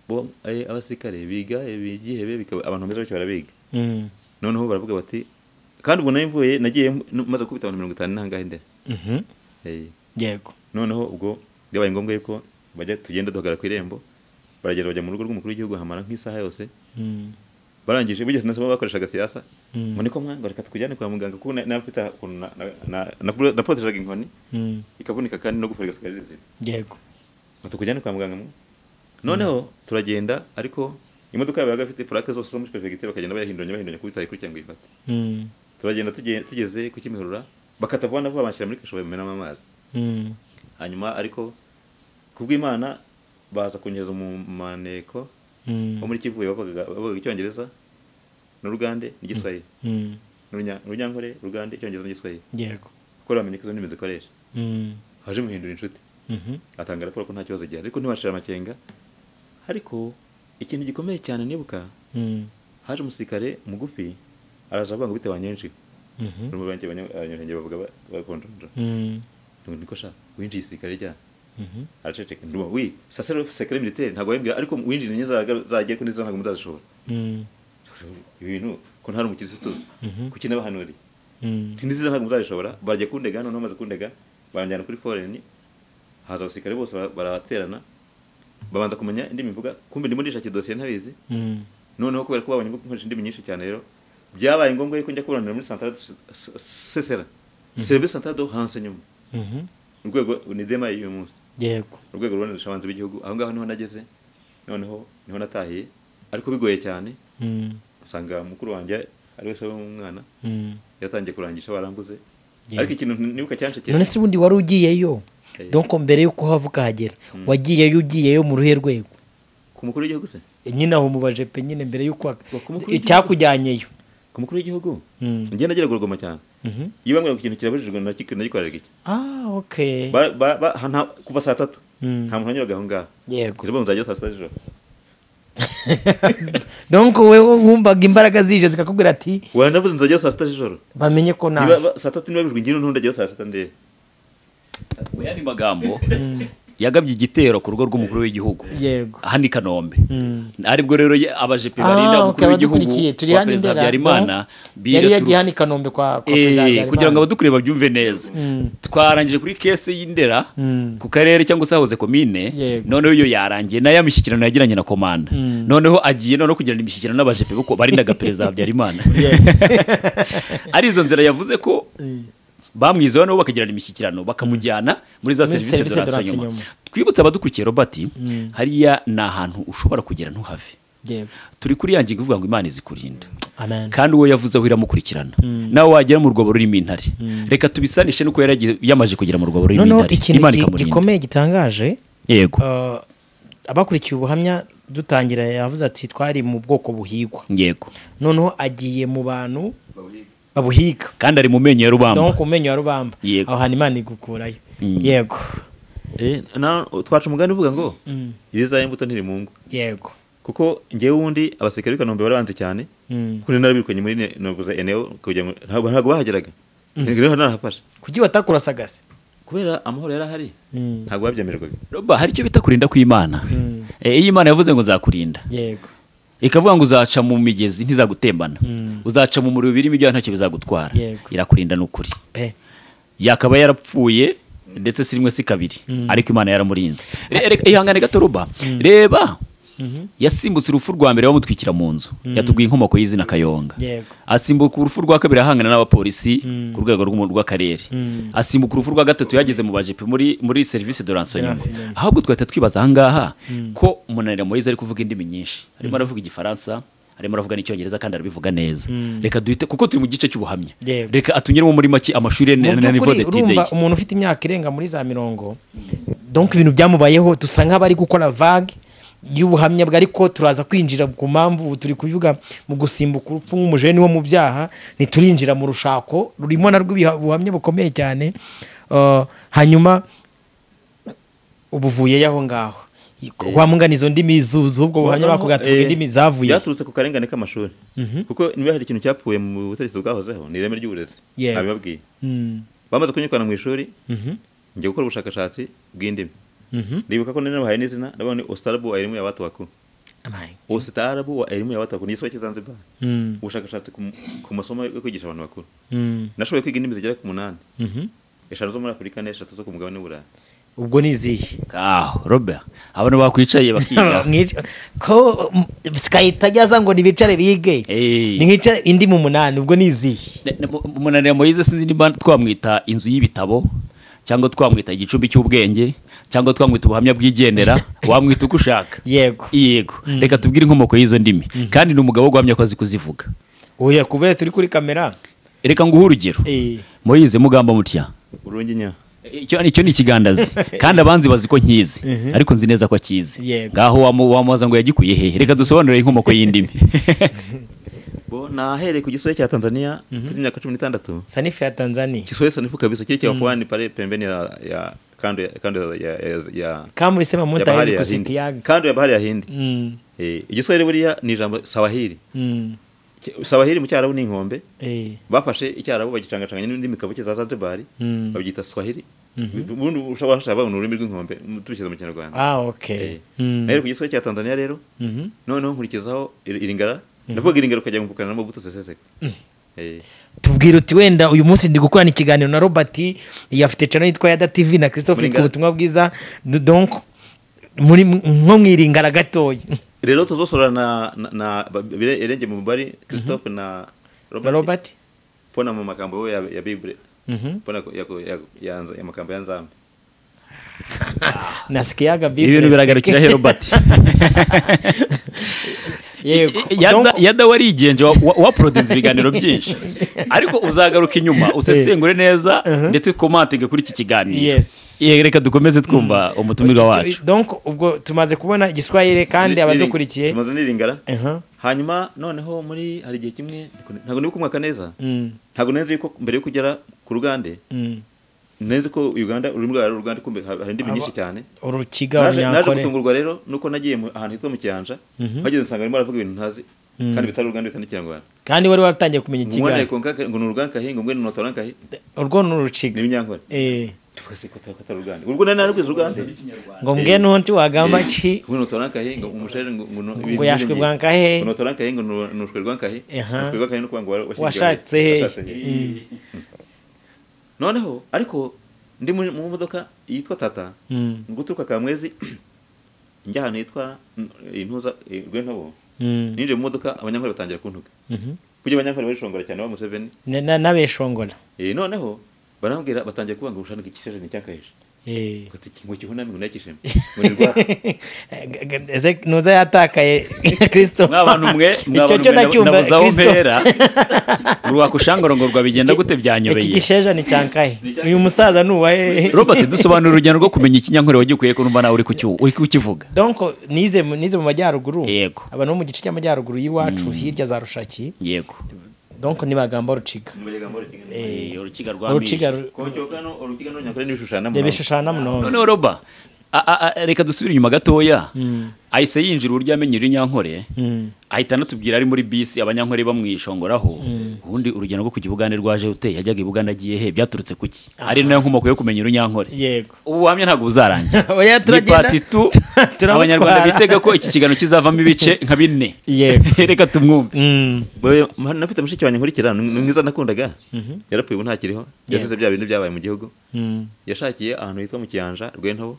bo eh, abasirikare biga eh, bigihebe bikaba abantu bameze batyo barabiga Mm. noneho baravuga bati kandi ubwo nari mvuye nagiye no- maze gukubita abantu mirongo itanu n'ahangahe ndera Mhm. Eh, yego noneho ubwo byabaye ngombwa yuko bajya tugenda duhagarara ku irembo baragenda bajya mu rugo rw'umukuru w'igihugu hamara nk'isaha yose Mm. barangije bigeze nasoma bakoreshaga siyasa Mm. ngo niko mwango reka tukujyane kwa muganga kuko na- nafite ukuntu na- na- na- na- napoteshaga inkoni Mm. ikavunika kandi no gufariga sigara rizima yego ngo tukujyane kwa muganga mwe noneho turagenda ariko imodoka yabaga ifite plaque zose zo muri perefegitura bakagenda bayahinduranya bahinduranya kubita ikurikira ngo ifate Mm. turagenda tuge- tugeze ku kimihurura bakata vuba na vuba banshyira muri kasho bamenamo amazi Mm. hanyuma ariko kubw'imana baza kunyereza mu maneko Mm. wo muri kivuye bavugaga bavugaga icyongereza n'urugande n'igiswahili Mm. N'urunya- urunyankore urugande icyongereza n'igiswahili yego kuko bamenye ko izo ndimi zikoresha Mm. haje muhindura inshuti Mhm. atanga raporo ko nta kibazo gihari ariko ntibashira amakenga ariko ikintu gikomeye cyane nibuka Mm. haje umusirikare mugufi araza avuga ngo bitewe nyinshi Mhm. n'umubanyi abanyamurenge bavuga ba- bakonjonja Mm. ngo niko sha winjiye isirikare rya Mhm. araceceka nduma wi sasa rero sekare militaire ntabwo wembwira ariko winjire nyine zagiye ko neza ntabwo muzazishobora Mm. ibintu ko ntari umukirisitu kuki nabahanuriye Mm. ntiziza ntabwo muzabishobora bajya kundega noneho bamaze kundega baranjyana kuri foreni haza abasirikare bose bara- baraterana babanza kumenya indimi mvuga kumbe ndimo ndishakiye dosiye ntabizi Mm. noneho kubera ko babonye ko nkoresha indimi nyinshi cyane rero byabaye ngombwa yuko njya kuburanira muri santara sesera serivisi santara do renseignement Mhm. urwego ni dema y'uyu munsi yego urwego rubonesha abanzi b'igihugu aho ngaho niho nageze noneho niho natahiye ariko bigoye cyane Mm. usanga mukuru wanjye ari we se w'umwana Mm. yatangiye kurangisha baranguze Yeah. ariko ikintu nibuka cyanshekera none se ubundi wari ugiyeyo Eh. donko mbere y'uko hava ukahagera wagiyeyo ugiyeyo mu ruhe rwego ku mukuru w'igihugu se nyine aho mu bajepe nyine mbere y'uko wa- Wa- ku mukuru w'igihugu. icyakujyanyeyo ku mukuru w'igihugu Mm. njye nageraga urugoma cyane Mhm. iyo bambwira ngo ikintu kirabujijwe nagik- nagikoreraga iki ah okay Ba- ba- ba- ha- nta- kuva saa tatu Mm. nta muntu wanyuraga aho ngaho yego rero muzajya saa sita z'ijoro donko wewe wumvaga imbaraga zije zikakubwira ati wanavuze muzajyayo saa sita z'ijoro bamenye ko Niba naje ba- saa tatu niba bijwe ngino ntundajyayo saa sita ndebe mu yandi magambo yagabye igitero ku rugo rw'umukuru w'igihugu yego hano i kanombe Mm. aribwo rero ye- abajepe Ah, barinda okay, umukuru w'igihugu abadukurikiye turi wa hano perezida imbere, habyarimana no? yari biraturu- yagiye hano i kanombe kwa kwa Eh, perezida Habyarimana. kugira ngo abadukuriye babyumve neza twarangije kuri kese y'indera Mm. ku karere cyangwa se hahoze komine Yego. noneho iyo yarangiye nayo ya mishyikirano yagiranye na komanda noneho agiye noneho kugirana imishyikirano n'abajepe bo barindaga perezida habyarimana ari izo nzira yavuze ko bamwizeho nabo bakagirana imishyikirano bakamujyana muri za Muri serivisi service de de renseignement renseignement. twibutse abadukurikiye robert hariya ni ahantu ushobora kugera ntuhave yego turi kuri ya ngingo ivuga ngo imana izikurinda amen kandi uwo yavuze aho iramukurikirana nawe wagera mu rwobo rurimo intare reka tubisanishe n'uko yari yagiye- yamaze kugera mu rwobo rurimo noneho intare ikintu imana gi- ikamurinda gikomeye gitangaje yego eh, abakurikiye ubuhamya dutangira yavuze ati twari mu bwoko buhigwa yego noneho agiye mu bantu babuhiga kandi ari mu menyo ya rubamba donko ku menyo ya rubamba Yego. aho hantu imana igukurayo Mm. yego twaca umugani uvuga ngo iriza imbuto ntiri mu ngo yego kuko njyewe wundi abasirikare b'i kanombe bari banze cyane kuko nari narabirukanye muri ne- navuze eneo kugira ngo ntabwo ntabwo bahageraga rero narahafashe kuki batakurasagase kubera amahoro yari ahari ntabwo babyemererwaga roba hari icyo bita kurinda kw'imana Eh, iyo imana yavuze ngo nzakurinda yego ikavuga ngo uzaca mu migezi ntizagutembana Mm. uzaca mu muriro birimo ibyaha ntacyo bizagutwara Yego. irakurinda ni ukuri pe yakaba yarapfuye ndetse si rimwe si kabiri ariko imana yaramurinze Re- reka- ihangane gato ruba reba yasimbutse urupfu rwa mbere bamutwikira mu nzu yatubwiye inkomoko y'izina kayonga Yego. asimbuka urupfu rwa kabiri ahangana n'abapolisi ku rwego rw'umu- rw'akarere asimbuka urupfu rwa gatatu yageze mu bajipe muri muri serivisi de ransonyuma ahubwo twahita twibaza ahangaha ko umunanira moyize ari kuvuga indimi nyinshi arimo aravuga igifaransa arimo aravuga n'icyongereza kandi arabivuga neza reka duhite kuko turi mu gice cy'ubuhamya Yego. reka atunyuremo muri make amashuri mu na na niveau by'ukuri de urumva tide umuntu ufite imyaka irenga muri za mirongo donc ibintu byamubayeho dusa nk'abari gukora vague y'ubuhamya bwe ariko turaza kwinjira ku mpamvu ubu turi kuvuga mu gusimbuka urupfu nk'umujeni wo mu byaha ntiturinjira mu rushako rurimo narwo ibiha- ubuhamya bukomeye cyane Eh, hanyuma ubu uvuyeyo aho ngaho wamungana izo ndimi zu- z'ubwo buhamya Noneho, bakuga eh, indimi zavuye byaturutse ku karengane k'amashuri kuko niba hari ikintu cyapfuye mu butegetsi bwahozeho ni ireme ry'uburezi Yego. nabibabwiye Mm. bamaze kunyirukana mu ishuri Mhm. njya gukora ubushakashatsi bw'indimi Mhm. ndibuka ko nari nabahaye n'izina ndabona ni ostarabu wa elimu ya watu wakuu Amaye. ostarabu wa elimu ya watu wakuu ni igisirwa cy'izanzibar Mm. ubushakashatsi ku m- ku masomo yo kwigisha abantu bakuru Mm. nashoboye kwiga indimi zigera ku munani Mhm. eshanu zo muri afurika n'eshatu zo ku mugabane w'uburayi ubwo ni izihe aho robert abantu bakwicaye bakiga Mwica- ko sikahita ajyaza ngo nibicare bige Eh. ni nkicare indi mu munani ubwo ni izihe Ne- ne- mu- umunanira moyize sinzi niba twamwita inzu y'ibitabo cyangwa twamwita igicumbi cy'ubwenge cyangwa twamwita ubuhamya bwigendera wamwita uko ushaka yego yego reka tubwire inkomoko y'izo ndimi kandi ni umugabo guhamya ko azi kuzivuga oya kubera turi kuri kamera reka nguhe urugero Eh. moyize mugamba mutya urungi nya icyo icyo ni ikigandazi kandi abanzi bazi ko nkizi ariko nzi neza ko akizi Yego. ngaho wamu- wamubaza ngo yagikuye hehe reka dusobanurire inkomoko y'indimi bo nahereye ku gisore cya tanzania mfite imyaka cumi n'itandatu sanifu ya tanzania kiswahili sanifu kabisa kile cha kwani pale pembeni ya, ya kando ya, kando ya, ya, ya, kamurisema ya bahari mutahezi ya kusiki Hindi yaga kando ya bahari ya Hindi Mm, eh igiswahili buriya ni ijambo sawahili mm, Ki- sawahili mu cyarabu ni inkombe eh, bafashe icyarabu bagicangacanganya n'indimi kabuke za Zanzibar Mm. babyita swahili ubundi ushobora gushaka babona ururimi rw'inkombe mu- tubishyize mu kinyarwanda ah Eh. ok Mm, nahereye ku giswahili cya Tanzania rero mhm. noneho nkurikizaho ir- iringara ndavuga iringara ukajya gumpukana na Mobutu Sese Seko eh tubwira uti wenda uyu munsi ndi gukorana ikiganiro na robert yafite cano yitwa yada tv na christophe ku Muringara. butumwa bwiza Du- donc muri nko mwiringara gatoya rero tuzosorera na na, na ba- bire- irenge mu bari Christophe na na Robert robert mbona mu magambo ya, ya bibure Mhm. mbona ko- ya, ya, ya, nza- ya magambo ya nzambe nasikiyaga bible ibintu biragarukira he robert yego Yada- Donc, yada warigenje wa- wa- waporodinze ibiganiro byinshi ariko uzagaruka inyuma usesengure neza ndetse ukomantinge kuri iki kiganiro Yes. Eh, reka dukomeze twumva umutumirwa wacu donc ubwo tumaze kubona igiswahili kandi Niri- abadukurikiye tumaze n'iringara Aha. hanyuma noneho muri hari igihe kimwe ntabwo nibuka umwaka neza Mm, ntabwo neza yuko mbere yo kugera ku rugande mm. neza ko uganda ururimi rwayo ari uruganda kumbe ha- hari indimi nyinshi cyane urukiga naje naje urunyakore gutungurwa rero nuko nagiye mu- ahantu hitwa mu kiyanja bageze nsanga barimo baravuga ibintu ntazi kandi bitari uruganda bitari n'ikinyarwanda kandi wari waratangiye kumenya umwana ikigali yakonka ngo ni uruganda kahinga umwe ni notora kahinga urwo ni urukiga ni ibinyankore Eh, tuvuga se ko atari uruganda ubwo nari naragwize uruganda ngo mbwe nunti wagamba ki ngo notora kahinga ngo umushere ngo ngo no- Ngo yashwe ibintu bwankahe? ngo notora kahe ngo nu- nushwe rwankahe Aha. nushwe rwankahe no kwanga washatse he Eh, noneho ariko ndi mu mu modoka yitwa tata Mm. ngo uturuka ka mwezi njya ahantu yitwa mm, intuza eh, rwentabo Mm. ninjiye mu modoka abanyankore batangira kuntuka Mhm. kujya abanyankore barishongora cyane ba museveni Na- na- n'abeshongora Eh, noneho barambwira batangiye kuvuga ngo ushana ikisheje ni icyakahije Eh. ngo kihuname ngo nakishime ngo ni rwanda G- g- eze- nuza yatakaye kristo mwabantu mwe icyo cyo nacyumva nabuze aho kristo mpera urwakushangoro ngo rwabigenda gute iki byanyobeye gisheja ni cyankahe uyu musaza ni uwahe robert dusobanura urugendo rwo kumenya ikinyankore wagikuye ko numva nawe uri kucyu- uri kukivuga donc nize mu- nize mu majyaruguru Yego. aba no mu gice cy'amajyaruguru y'iwacu hirya za rushaki yego donc nibagamba ruciga Eh, uruciga urukiga rwamije ru- kocokano urukiga n'ubunyakore n'ibishushanyo n'amunawe. rebishushana munono noneho roba a- a- a- reka dusubire inyuma gatoya ahise yinjira uburyo yamenye urinyankore ahita anatubwira ari muri bisi abanyankore bamwisongoraho ubundi urugendo rwo kujya i Bugande rwaje uteye yajyaga i Bugande agiye he byaturutse kuki ari nayo nkomoko yo kumenya urinyankore yego ubu buhamya ntabwo buzarangira Oya, ni turagenda. pati tu Turamutwara. abanyarwanda bitega ko iki kiganiro kizavamo ibice nka bine Yego. reka tumwumve Boye nafite mushiki wanjye nkurikira ni ni mwiza nakundaga yarapfuye ubu ntakiriho yasize bya bintu byabaye mu gihugu yashakiye ahantu hitwa mu kiyanja rwentobo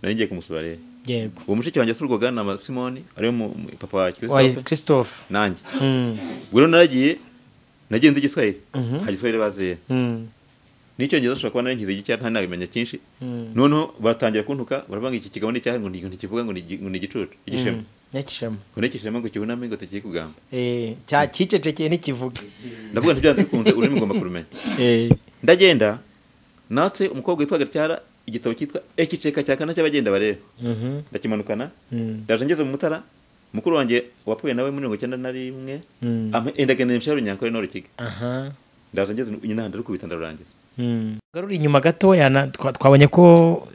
nari ngiye kumusura rero yego uwo mushiki wanjye yasurwaga na ma- simoni ariwe mu- mu- papa wa wayi kirisitofe christophe nanjye Mm. ubwo rero naragiye nagiye nzi igiswahili nta giswahili bazi rero Mm. n'icyongereza ushobora kuba naringize igice nta nabimenya cyinshi noneho baratangira kuntuka baravuga ngo iki kigambo ni icyaha ngo ni- ngo ntikivuga ngo ni igi- ngo ni igicucu igishema nyakishema ngo nikishema ngo kibuname ngo tekeye kugamba Eh, cya kicecekeye ntikivuge ndavuga nti byanze bikunze ururimi ugomba kurumenya Eh, ndagenda natse umukobwa witwa gatyara igitabo cyitwa ekiceka cya kane cy'abagenda bareba mhm, ndakimanukana Mm. ndaje ngeze mu mutara mukuru wanjye wapfuye nawe muri mirongo icyenda na rimwe Mm. ama- endagenda nimshara runyankore no rukiga aha ndaza ngeze nyine handi rukubita ndarurangiza garura inyuma gatoya na- twa- twabonye ko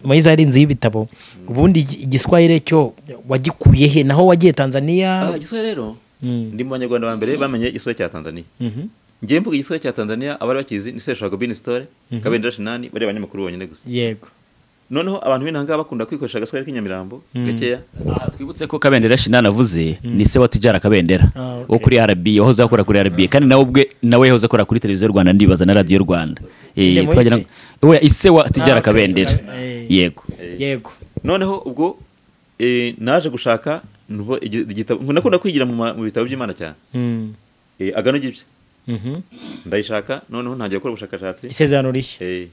moyize ari inzu y'ibitabo ubundi igi- igiswahire cyo wagikuye he naho wagiye tanzania igiswahili rero Mm. ndi mu banyarwanda ba mbere bamenye igiswahili cya tanzania Mhm, ngiye mvuga igiswahili cya tanzania abari bakizi ni seshwago bini sitore kabendera shinani bari abanyamakuru bonyine gusa yego noneho abantu b'intanga bakunda kwikoresha agaswahili k'inyamirambo gakeya Aha, twibutse ko kabendera shinani avuze ni se wa tijara kabendera Ah, okay. wo kuri rb wahoze akora kuri rb kandi nawe ubwe nawe yahoze akora kuri televiziyo y'u rwanda ndibaza na radiyo rwanda Eh, Inde twagira Moise? ngo- oya ise wa Ah, tijara okay. kabendera Eh. yego yego noneho ubwo eh, naje gushaka nubo igi- igitabo ngo nakunda kwigira mu ma- mu bitabo by'imana cyane Mm, Eh, agano gibye mhm. ndayishaka noneho ntangiye gukora ubushakashatsi isezerano rishya Eh,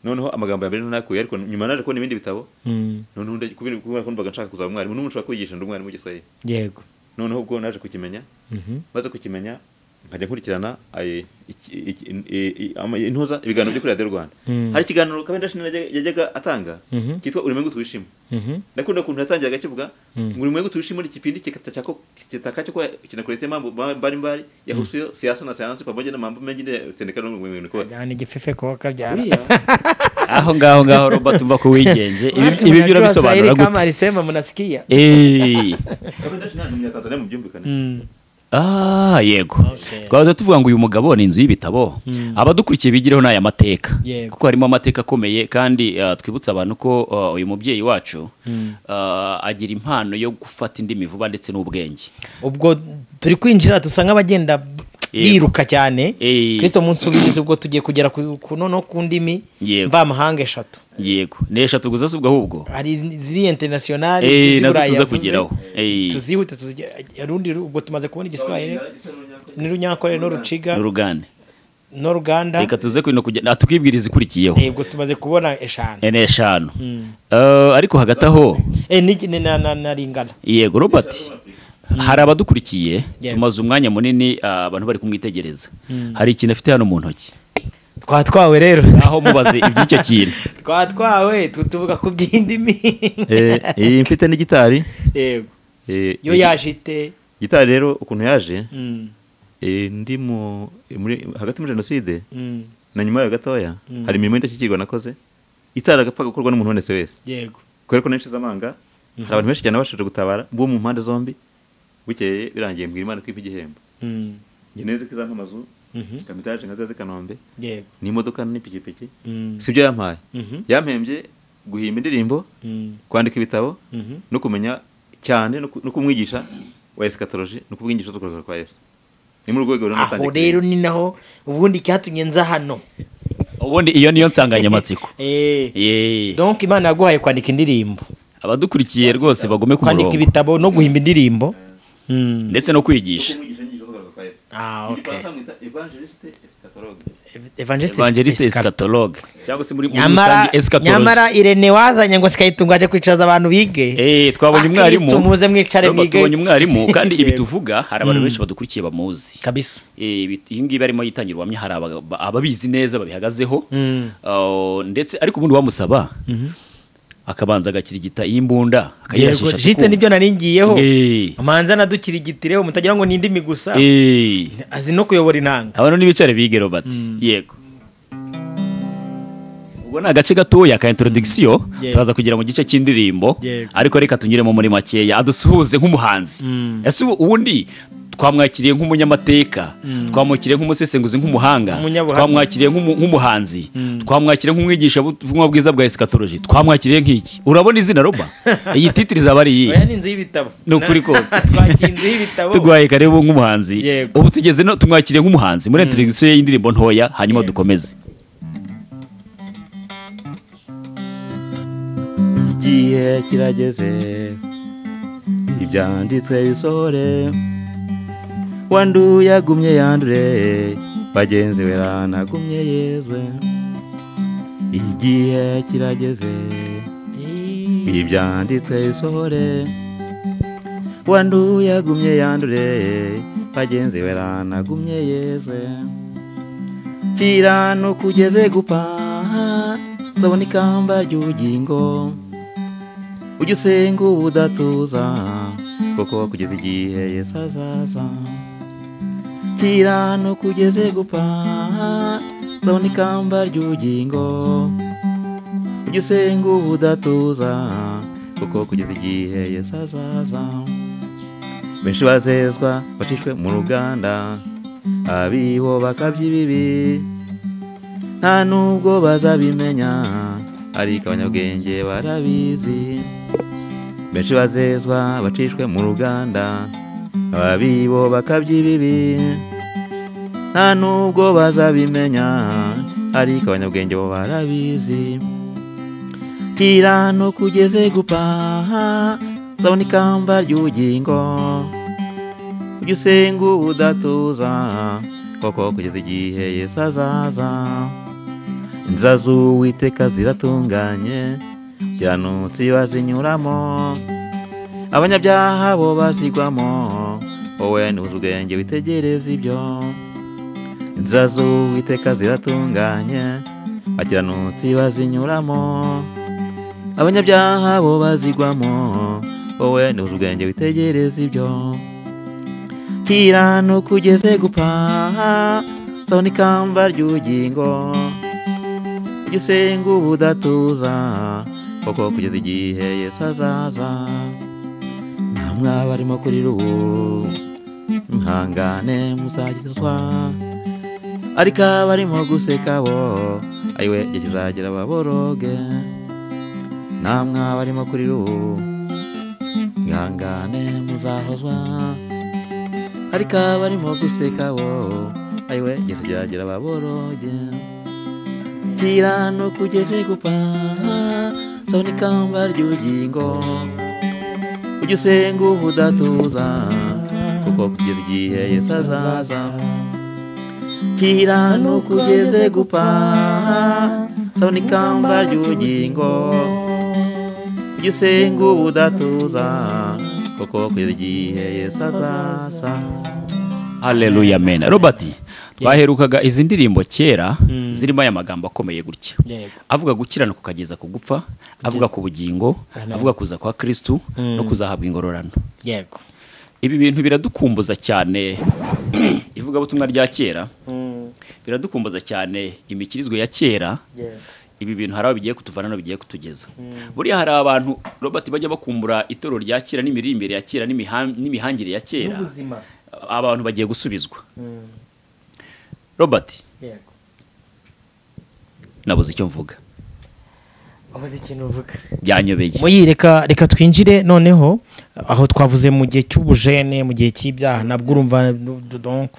noneho amagambo ya mbere ntakuye ariko nyuma naje kubona ibindi bitabo Mm, noneho nda- kubera kubera ko numvaga nshaka kuzaba umwarimu n'umuntu ushobora kwigisha ndi umwarimu w'igiswahili yego noneho ubwo naje kukimenya Mhm. maze kukimenya nkajya nkurikirana aye, iki- iki- i- i- ama- intuza ibiganiro byo kuri radiyo rwanda hari ikiganiro kabenda shini yajya- yajyaga atanga cyitwa uri mwengu tuwishima Mhm. nakunda ukuntu yatangiraga akivuga ngo uri mwengu tuwishima ni kipindi kikata chako kitaka chako kinakuletea mambo ba- mbalimbali yahusuyo siasa na sayansi pamoja na mambo mengine yatendekana na ulimwengu kote ajyana igifefe kuba kabyara Uriya, aho ngaho ngaho robert uva ku wigenje Ibi- ibi byo urabisobanura kama gute alisema mnasikia Eh. Kabenda shini ni umunyatanzania mu byumvikane Mm. Ah, yego Okay. twahoze tuvuga ngo uyu mugabo ni inzu y'ibitabo abadukurikiye bigireho ni aya mateka Yego. kuko harimo amateka akomeye kandi ah, twibutse abantu ko ah, uyu mubyeyi wacu ah, agira impano yo gufata indimi vuba ndetse n'ubwenge ubwo turi kwinjira dusa nk'abagenda biruka cyane Eh. kirisito munsi ubirizi ubwo tugiye kugera ku ku- noneho ku ndimi Yego. mvamahanga eshatu yego ni eshatu gusa si ubwo ahubwo hari ziri internationale Eh, ziri nazo Burayi tuza yavuze. kugeraho. Eh. tuzihute tuzige- rundi ru- ubwo tumaze kubona igiswahili n'urunyankore n'uruciga n'urugane n'uruganda reka tuze kwino kugenda tukibwiriza ikurikiyeho Eh, ubwo tumaze kubona eshanu Eh, ni eshanu Ah, ariko hagati aho Eh, ni- ni- na na- na ringana yego robert hari abadukurikiye Yego. tumaze umwanya munini ah, abantu bari kumwitegereza hari ikintu afite hano mu ntoki twatwawe rero aho mubaze iby'icyo kintu twatwawe tu- tuvuga ku by'indimi Eh, iyi mfite ni gitari yego Eh, yo yaje ite gitari rero ukuntu yaje Mm, eh, ndi mu muri- hagati muri jenoside mm, na nyuma yayo gatoya hari imirimo y'indashyikirwa nakoze itaragapfa gukorwa n'umuntu wese wese yego kubera ko nenshize amanga hari abantu benshi cyane babashije gutabara bo mu mpande zombi bukeye birangiye mbwira imana ko impa igihembo Mm, njye neza ko izamamazu mhm, kamitaje nka zaze kanombe yego n'imodoka n'ipikipiki Mm, sibyo yampaye Mhm. yampembye guhimba indirimbo mm, kwandika ibitabo mhm. no kumenya cyane no ku- no kumwigisha wa esikatoloji no kuvuga inyigisho z'ukurokora kwa yesu ni muri urwo rwego rero aho natangiye rero ni naho ubundi cyatumye nza hano ubundi iyo niyo nsanganyamatsiko Eh, Yee. donc imana yaguhaye kwandika indirimbo abadukurikiye rwose bagume ku kwandika murongo ibitabo no guhimba indirimbo Mm. ndetse no kwigisha kumwigisha inyigisho z'ukurokora kwa yesu Ah, Mu okay. Gifaransa mwita evangeliste eschatologue. Ev- evangelist evangeliste Escalante. eschatologue cyangwa se muri muri nyamara rusange eschatologie nyamara irene wazanye ngo sikayitungwaje kwicaza abantu bige Eh, twabonye Ah, umwarimu Kristo muze mwicare Robert, mwige. twabonye umwarimu kandi ibi Yego. tuvuga hari abantu benshi badukurikiye bamuzi kabisa Eh, ibi- iyi ngiyi barimo yitangira ubuhamya hari aba- ba- ababizi neza babihagazeho Ah, ndetse ariko ubundi wamusaba akabanza agakirigita y'imbunda yego akayirashisha jiste tukumva. nibyo nari ngiyeho Eh, manza nadukirigitireho mutagira ngo ni indimi gusa eh. azi no kuyobora intanga abantu n'ibicare bige robert yego ubwo ni agace gatoya ka introduction Yeah. turaza kugera mu gice cy'indirimbo Yego. ariko reka tunyuremo muri makeya adusuhuze nk'umuhanzi ese ubu- ubundi twamwakiriye nk'umunyamateka twamwakiriye nk'umusesenguzi nk'umuhanga Umunyabuhamya. twamwakiriye nk'umu- nk'umuhanzi twamwakiriye nk'umwigisha b'ubutumwa bwiza bwa esikatoloji twamwakiriye nk'iki urabona izina roba iyi titiri izaba ari iyihe oya ni inzu y'ibitabo ni ukuri kose twakira inzu y'ibitabo tuguhaye karibu nk'umuhanzi Yego. ubu tugeze no tumwakiriye nk'umuhanzi muri introduction ye y'indirimbo ntoya hanyuma dukomeze igihe kirageze ibyanditswe bisohore wanduye yagumye yandure bagenzi we ranagumye yezwe igihe kirageze ibyanditswe bisohore wanduye yagumye yandure bagenzi we ranagumye yezwe kiranuka ugeze gupfa nzabona ikamba ry'ubugingo ujye usenga ubudatuza kuko kugeza igihe yesu azaza kiranuka ugeze gupfa nzabona ikamba ry'ubugingo ujye usenga ubudatuza kuko kugeza igihe yesu azaza benshi bazezwa bacishwe mu ruganda abibo bakabya ibibi nta nubwo bazabimenya ariko abanyabwenge barabizi benshi bazezwa bacishwe mu ruganda ababibo bakabya ibibi nta nubwo bazabimenya ariko abanyabwenge bo barabizi kirano kugeze gupfa nzabona ikamba ry'ubugingo ujye usenga ubudatuza koko kugeza igihe yesu azaza inzazu uwiteka ziratunganye kiranutsi bazinyuramo abanyabyaha bo bazigwamo wowe ntuzi ubwenge witegereza ibyo inzazu witeka ziratunganye abakiranutsi bazinyuramo abanyabyaha bo bazigwamo wowe ntuzi ubwenge witegereza ibyo kiranuka ugeze gupfa sabona ikamba ry'ubugingo ujye usenga ubudatuza kuko kugeza igihe yesu azaza namwe abarimo kurira ubu muhangane muzagezwa ariko abarimo guseka bo ariwe igihe kizagera baboroge namwe abarimo kurira ubu mwihangane muzahozwa ariko abarimo guseka bo ariwe igihe kizagera baboroge kirano kugeze gupfa sabona ikamba ry'ubugingo ujye usenga ubudatuza kuko kugeza igihe yesu azaza kirano kugeze gupfa sabona ikamba ry'ubugingo ujye usenga ubudatuza kuko kugeza igihe yesu azaza Haleluya amen. Robert baherukaga izi ndirimbo kera zirimo aya magambo akomeye gutya. Yego. Avuga gukiranuka ukageza ku gupfa, avuga ku bugingo, avuga kuza kwa Kristu no kuzahabwa ingororano. yego Ibi bintu biradukumbuza cyane ivugabutumwa rya kera. Biradukumbuza cyane imikirizwe ya kera. Ibi bintu hari aho bigiye kutuvana no bigiye kutugeza. Buriya hari abantu Robert bajya bakumbura itorero rya kera n'imiririmbire ya kera n'imihan- n'imihangire ya kera. ubuzima abantu bagiye gusubizwa robert yego nabuze icyo mvuga ubuze ikintu uvuga byanyobeye muyi reka reka twinjire noneho aho twavuze mu gihe cy'ubujene mu gihe cy'ibyaha nabwo urumva donc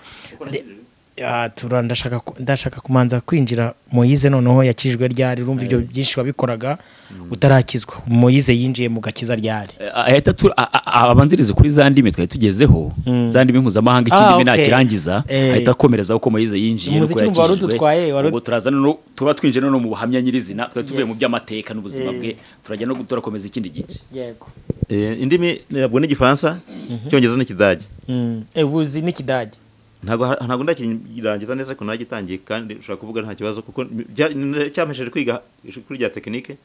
de- Ah, tura- ndashaka ku- ndashaka kumanza kwinjira moyize noneho yakijwe ryari urumva ibyo byinshi wabikoraga utarakizwa moyize yinjiye mu gakiza ryari Eh, ahita tu- a- a- a- abanzirize kuri za ndimi twari tugezeho za ndimi mpuzamahanga Ah, ikindi mbi okay. nakirangiza Eh. ahita akomereza uko moyize yinjiye Umuziki nuko wumva wari yakijijwe. udutwaye, wari ud- Ubwo turaza noneho- tuba twinjiye noneho mu buhamya nyirizina twari tuvuye mu by'amateka n'ubuzima bwe turajya no turakomeza ikindi gice yego indimi ntabwo ni igifaransa icyongereza n'ikidage ubuzi n'ikidage ntabwo ha- ntabwo ndakirangiza neza ariko nagitangiye kandi ushobora kuvuga nta kibazo kuko bya- n- cyampesheje kwiga kuri rya tekinike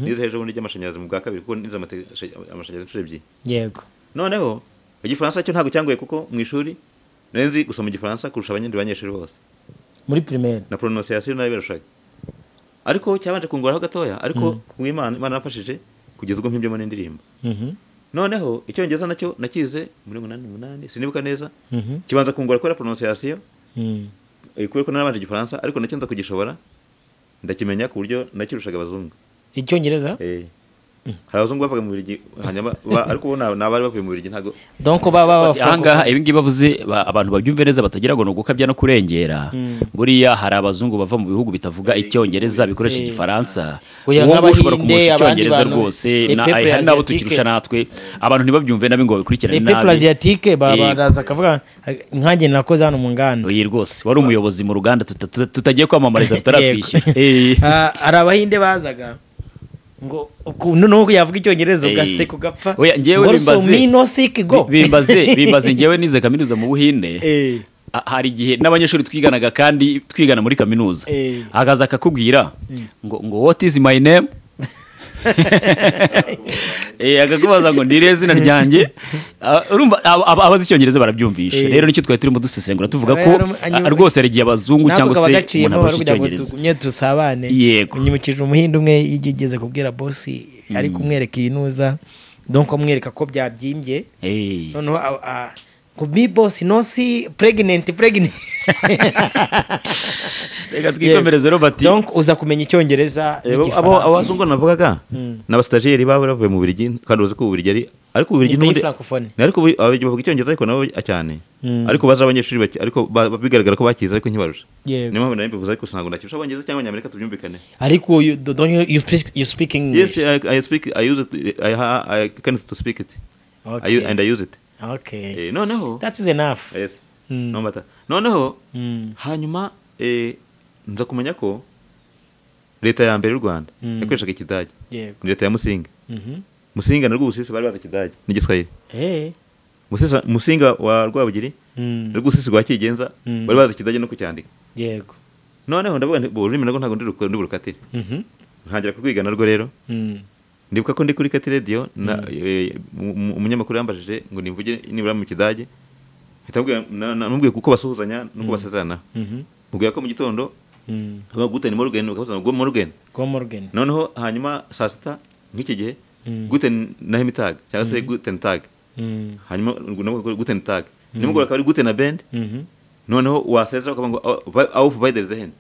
nize hejuru bundi ry'amashanyarazi mu bwa kabiri kuko nize amate- amashanyarazi inshuro ebyiri yego noneho igifaransa cyo ntabwo cyangoye kuko mu ishuri nari nzi gusoma igifaransa kurusha abandi banyeshuri bose muri primaire na pronunciation nayo birashoboka ariko cyabanje kunguraho gatoya ariko ku imana imana yafashije kugeza ubwo mpibyemo n'indirimbo noneho icyongereza nacyo nakize muri munani munani sinibuka neza Mhm. kibanza kungura kubera pronunciation eh, kubera ko narabanje igifaransa ariko nacyo nza kugishobora ndakimenya ku buryo nakirushaga abazungu icyongereza Eh. hari abazungu bavaga mu birigi hanyuma ba- ariko bo ni abari bavuye mu birigi ntabwo donc baba ahangaha ibi ngibi bavuze ba- abantu babyumve neza batagira ngo ni ugukabya no kurengera buriya hari abazungu bava mu bihugu bitavuga icyongereza bikoresha igifaransa Oya, uwo nguwo ushobora nk'Abahinde, kumurusha abandi icyongereza bantu, rwose les na- peuples hari n'abo asiatiques. tukirusha natwe abantu ntibabyumve nabi ngo babikurikirane les peuples nabi asiatiques ba- Eh, baraza akavuga nkanjye nakoze hano mu nganda oya rwose wari umuyobozi mu ruganda tuta- tuta- tutagiye kwamamariza tutaratwishyura Eh. Ah, hari abahinde bazaga ngo uku- noneho yavuga icyongereza Eh. ugaseka ugapfa Oya, njyewe Ngo so bimbaze- me no sick go. Bi- bimbaze bimbaze ngewe nize kaminuza mu buhinde Eh, a- hari igihe n'abanyeshuri twiganaga kandi twigana muri kaminuza Eh. hagaze akakubwira ngo ngo what is my name Eh, akakubaza ngo nire izina ryanjye Ah, urumva aba- aba- abazi icyongereza barabyumvisha Eh. rero nicyo twari turimo dusesengura tuvuga ko Aba yari- ah, rwose hari igihe abazungu cyangwa navuga se bagaciyemo umuntu baravuga abaje ngo icyongereza tugumye dusabane Yego. unyibukije umuhinde umwe iyo ugeze kubwira bosi ari kumwereka ibinuza donc amwereka ko byabyimbye Eh. noneho a- a- ngo mi bosi no si pregnant pregnant reka twikomereze robert donc uza kumenya icyongereza Eh, bo- abo abo bazungu navugaga ni abasitajeri baba bavuye mu birigi kandi uzi ko ubirigi ari ariko ubirigi Ni pays n'ubundi- francophone. ni ariko ubu- ababirigi bavuga icyongereza ariko nabo cyane ariko bazi abanyeshuri bake ariko ba- ba- bigaragara ko bakize ariko ntibarusha Yego. niyo mpamvu nari mbivuze ariko sinabwo nakirusha abongereza cyangwa abanyamerika tubyumvikane ariko you- do- don't you- you speak- you speak yes english I, I speak I use it I, ha- I can to speak it I Okay. u- and I use it okay eh, noneho that is enough yes Mm. no matter noneho Mm. hanyuma eh, nza kumenya ko leta ya mbere y'u Rwanda Mm. yakoreshaga ikidage Yego. ni leta ya Musinga Mhm. musinga na rwubusisi bari bazi ikidage n'igiswahili Eh. Musisa- musinga wa rwabugiri Mm. na rwubusisi rwa kigenza Mm. bari bazi ikidage no kucyandika yego noneho ndavuga nti bo ururimi narwo ntabwo ndi ruku- ndi burukatire Mhm. ntangira kurwiga narwo rero Mm. ndibuka ko ndi kuri kati radiyo na- eh, mu- mu- umunyamakuru yambajije ngo nimvuge nibura mu kidage mpita mubwira- na- na- namubwiye kuko basuhuzanya nuko basezerana Mhm. mubwira ko mu gitondo Mm. ngo gute ni morgan ukavuza ngo morgan go morgan noneho hanyuma saa sita nk'iki gihe Mm. guten nahemitag cyangwa se guten tag Mm. hanyuma ngo nabwo guten tag nimugora akaba ari guten na bend Mhm. noneho wasezera ukavuga ngo auf weider zehen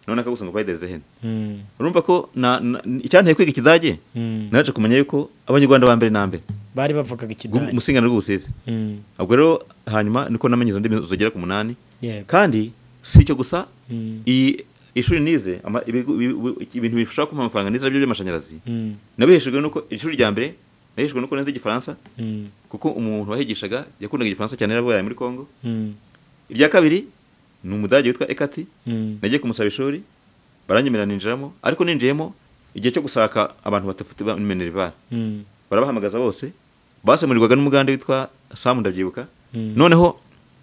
noneho akagusa ngo weider zehen Mm. urumva ko na- na- icyanteye kwiga ikidage Mm. naje kumenya yuko abanyarwanda ba mbere na mbere bari bavugaga ikidage umusingano rw'ubusizi Mm. ubwo rero hanyuma niko namenye izo ndimi zigera ku munani Yego. kandi si icyo gusa Mm. iyi ishuri nize ama- ibigo- ibi- ibi- ibintu bishobora kumpa amafaranga nize byo by'amashanyarazi Mm. nabiheshejwe nuko ishuri rya mbere nabiheshejwe nuko nzi igifaransa Mm. kuko umuntu wahigishaga yakundaga igifaransa cyane yarabaye muri congo Mm. irya kabiri ni umudage witwa ekati Mm. nagiye kumusaba ishuri baranyemerera ninjiramo ariko ninjiyemo igihe cyo gushaka abantu batafite bamenerivara Mm. barabahamagaza bose basemurirwaga n'umugande witwa samu ndabyibuka Mm. noneho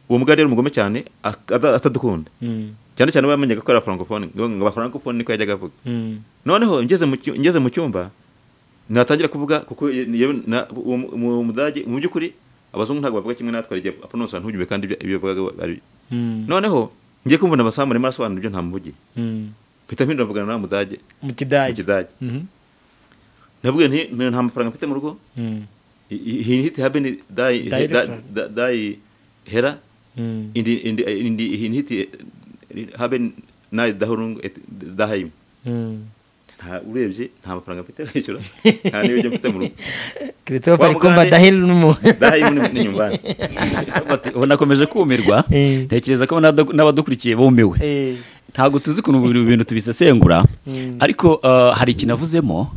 uwo mugande yari umugome cyane at- ata- atadukunda Mm. cyane cyane bamenyaga ko ari afrankofone ngo afrankofone niko yajyaga avuga Mm. noneho ngeze mu cyu- ngeze mu cyumba natangira kuvuga kuko ye- yewe na- uwo mu- uwo mudage mu by'ukuri abazungu ntabwo bavuga kimwe natwe igihe aponosa ntujyume kandi ibyo- ibyo bavugaga ari Mm. noneho ngiye kumva amasambu arimo arasobanura ibyo ntamuvugiye Mm. mpita mpindura mvugana na wa mudage mu mu kidage kidage Mhm. navuga nti "Mwe nta mafaranga mfite mu rugo Mm. he hit haben dai Dai da- Richard. da- dai hera Mm. in die- in die- in die- hin hit eh, haben nai dahurung et- daheim Mm. nta urebye nta mafaranga mfite kwishyura nta n'ibyo mfite mu rugo Christophe Wa ari kumva mugande- dahil numu daheim ni- ni nyumbani Robert, ubona akomeje kumirwa Eh. ntekereza ko n'abada- n'abadukurikiye bumiwe Eh. ntabwo tuzi ukuntu ibi bintu tubisesengura ariko eh, hari ikintu avuzemo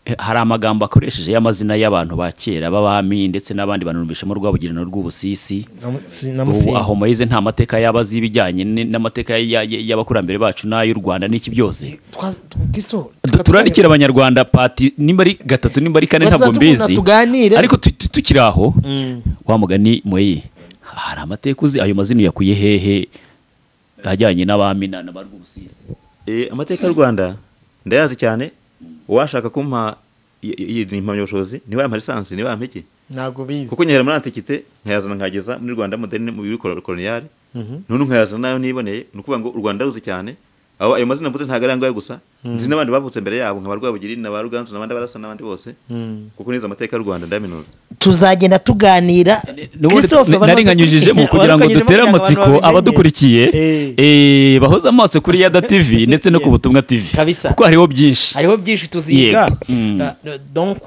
eh, hari amagambo akoresheje y'amazina y'abantu ba kera b'abami ndetse n'abandi bantu bishamo rwabugiri na rw'ubusisi Namu- si- ubu namusinga. aho moyize nta mateka yaba azi ibijyanye n- n'amateka ya- ya- y'abakurambere bacu n'ay'u rwanda n'iki byose Twaza- Kristo, Du- turarikira abanyarwanda pati nimba ari gatatu nimba ari kane ntabwo Bazatubona, mbizi tuganire. ariko tu- tu- tukiri aho wa mugani moyi hari amateka uzi ayo mazina uyakuye hehe ajyanye n'abami na ba rw'ubusisi Eh, amateka y'u rwanda ndayazi cyane uwashaka kumpa i- i- iyi impamyabushobozi niwe yampa lisansi niwe yampa iki ntabwo bizi kuko nyahera muri antikite nkayazana nkageza muri rwanda moderne mu bikoronial none nkayazana nayo niboneye ni ukuvuga ngo u rwanda ruzi cyane aho ayo mazina mvuze ntabwo ari ayangahe gusa nzi n'abandi bavutse mbere yabo nka ba rwabugiri na ba ruganzu n'abandi barasa n'abandi bose kuko neza amateka y'u rwanda ndayaminuza tuzagenda tuganira n'ubundi naringanyujijemo kugira ngo dutere amatsiko abadukurikiye eh, bahoze amaso kuri yada tv ndetse no ku butumwa tv Kabisa. kuko hariho byinshi hariho byinshi tuziga Yego. Mm. Na- donc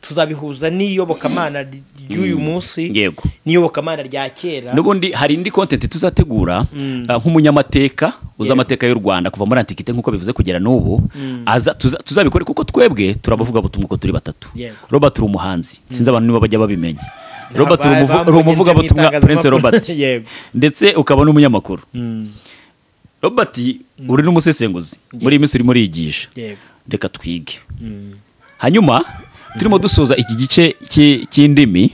tuzabihuza n'iyobokamana ry- ry'uyu munsi Yego. n'iyobokamana rya kera n'ubundi hari indi content tuzategura ah, nk'umunyamateka uzi amateka y'u rwanda kuva muri antikite nk'uko bivuze kugera n'ubu aza- tuza- tuzabikore kuko twebwe turabavuga butumwa uko turi batatu Yego. robert uri umuhanzi sinzi abantu niba bajya babimenya robert Ba- uri umuvu- bambonye uri umuvuga nje mu butumwa itangazamakuru. prince robert Yego. ndetse ukaba n'umunyamakuru Mm. robert uri n'umusesenguzi muri iyi minsi urimo uriyigisha Yego. reka twige hanyuma turimo dusoza iki gice cy'i- cy'indimi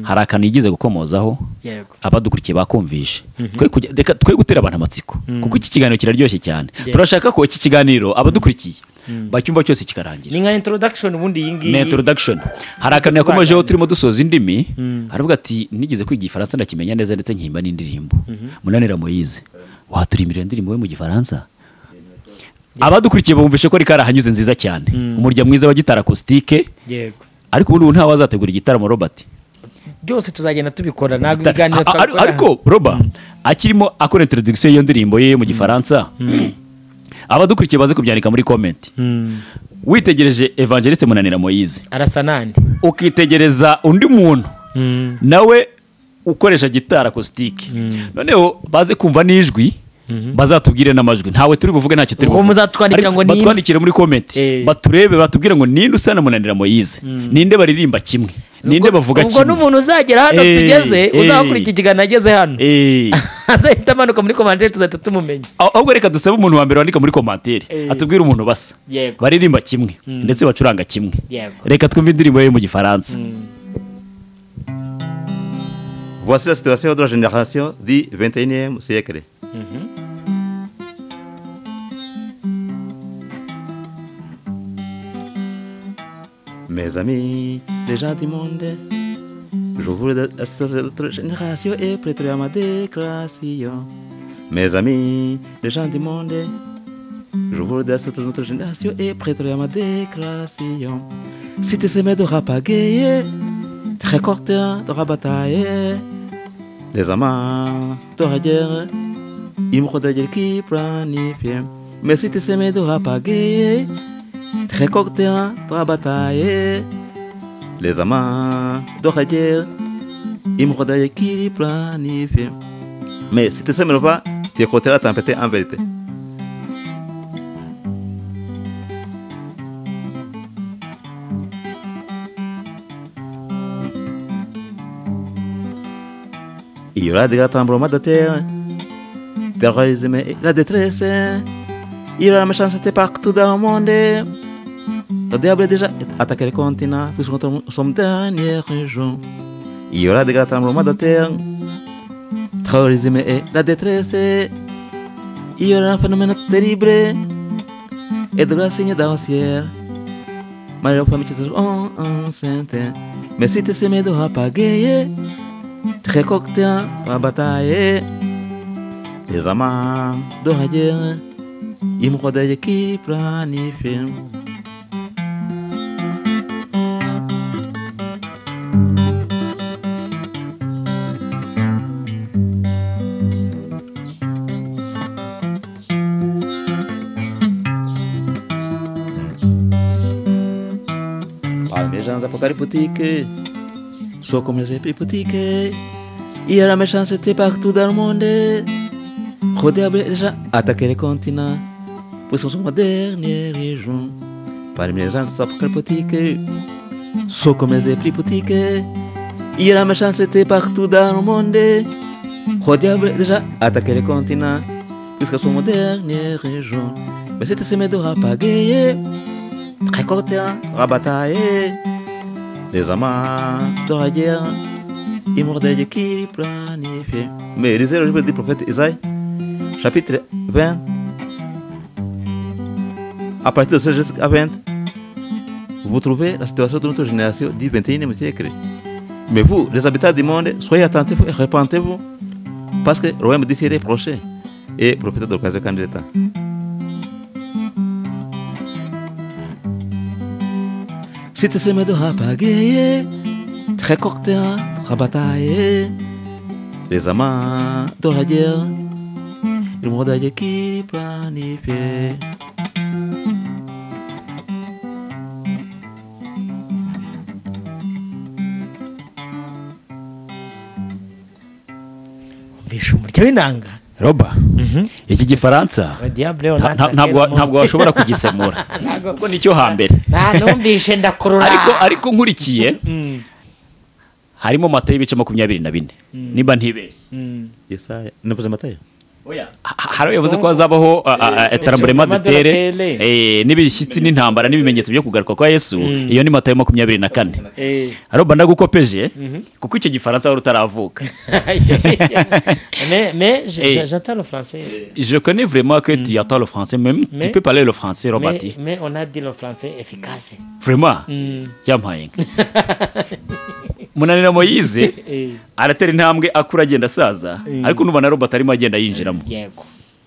hari akantu yigize gukomozaho Yego. abadukurikiye bakumvishe twe kujya- reka twe gutera abantu amatsiko kuko iki kiganiro kiraryoshye cyane turashaka ko iki kiganiro abadukurikiye bacyumva cyose kikarangira ni nka introduction ubundi iyi ngiyi ni introduction hari akantu yakomejeho turimo dusoza indimi haravuga ati nigeze kwiga igifaransa ndakimenya neza ndetse nkimba n'indirimbo munani ramoyize waturimira indirimbo we mu gifaransa abadukurikiye bumvishe ko ari karahanyuze nziza cyane umurya mwiza wa gitara acoustique yego ariko ubundi ubu ntawe wazategura igitaramo robert byose tuzagenda tubikora ntabwo Ta- ibiganiro a- a- twabikora ariko roba akirimo akora introduction y'iyo ndirimbo ye yo mu gifaransa abadukurikiye baze kubyandika muri comment witegereje evangeliste munanira moyize arasa nande ukitegereza undi muntu nawe ukoresha gitari akusitike noneho baze kumva n'ijwi bazatubwire n'amajwi ntawe turi buvuge ntacyo turi Uwo buvuge muzatwandikira Ariko ngo ninde? batwandikire muri komenti Eh. baturebe batubwire ngo ninde usa na munanira moyize ninde baririmba kimwe ninde bavuga ubwo kimwe n'umuntu uzagera hano Eh, tugeze eh. uzakurikira ikiganiro ageze hano Eh. azahita amanuka muri komandire tuzahita tumumenya Ah- ahubwo reka dusabe umuntu wa mbere wandika muri komantere Eh. atubwire umuntu basa Yego. baririmba kimwe ndetse bacuranga kimwe Yego. reka twumve indirimbo ye mu gifaransa voici la situation de la génération du 21e siècle Mes amis, les gens du monde, je vous notre génération est prête à ma déclaration. Mes amis, les gens du monde, je vous notre notre génération est prête à ma déclaration. Si tu semé de rapagayer, tu récoltes de rabatailler. Les amants de la guerre, ils me protègent qui planifient. Mais si tu semé de rapagayer, tu récoltes de rabatailler. Les amants de la guerre, ils me protègent qui planifient. Mais si tu semé le pas, tu écouteras tempêter en vérité. Il y aura des tremblements de terre, terrorisme et la détresse. Il y aura la méchanceté partout dans le monde. Le diable est déjà attaqué le continent, puisque nous sommes dernier jour. Il y aura des tremblements de terre, terrorisme et la détresse. Il y aura un phénomène terrible et de la signe dans le ciel. Mario famille seront enceintes, mais si tu s'aimes de apagayer, très cocktail à bataille. Les amants de la guerre, ils me rodent qui planifient. Parmi les gens apocalyptiques, soit comme les épipotiques, il y a la méchanceté partout dans le monde. Rodé a déjà attaqué les continents, pour son son dernier région. Parmi les gens apocalyptiques, soit comme les épipotiques, il y a la méchanceté partout dans le monde. Rodé a déjà attaqué les continents, jusqu'à son dernier région. Mais c'était semé de rapagayer, très court rabatailler. Les amants de la guerre, ils mordaient de qui planifiait. Mais lisez le livre du prophète Isaïe, chapitre 20, à partir de 16 jusqu'à 20, vous trouvez la situation de notre génération du 21e siècle. Mais vous, les habitants du monde, soyez attentifs et repentez-vous, parce que le royaume du ciel est proche. Et profitez de l'occasion quand il est temps. Si tuseme duhapageye turekokotera turabataye rezama turagera ilmodage kiri planifiye mbisha umurya w'inanga roba iki gifaransa diable nta- nta- ntabwo ntabwo washobora kugisemura kuko nicyo hambere numvise ndakurura ariko ariko nkurikiye harimo mata y'ibice makumyabiri na bine niba ntibeshye yesaya nivuze amatayo Ha- hari uyavuze ko hazabaho taramburema Etremblema de dutere la terre. n'ibishyitsi n'intambara n'ibimenyetso byo kugaruka kwa yesu iyo ni mata ya makumyabiri na kane Eh. aroba ndagukopeje kuko icyo gifaransa wari utaravuka mais mais je- Eh. je- j'entends le français je connais vraiment que tu attends le français même tu Mais- peux parler le français mais, robert mais on a dit le français efficace vraiment cyampaye inka munanira moyize Eh. aratera intambwe akura agenda asaza ariko n'ubu na robert arimo agenda yinjiramo yego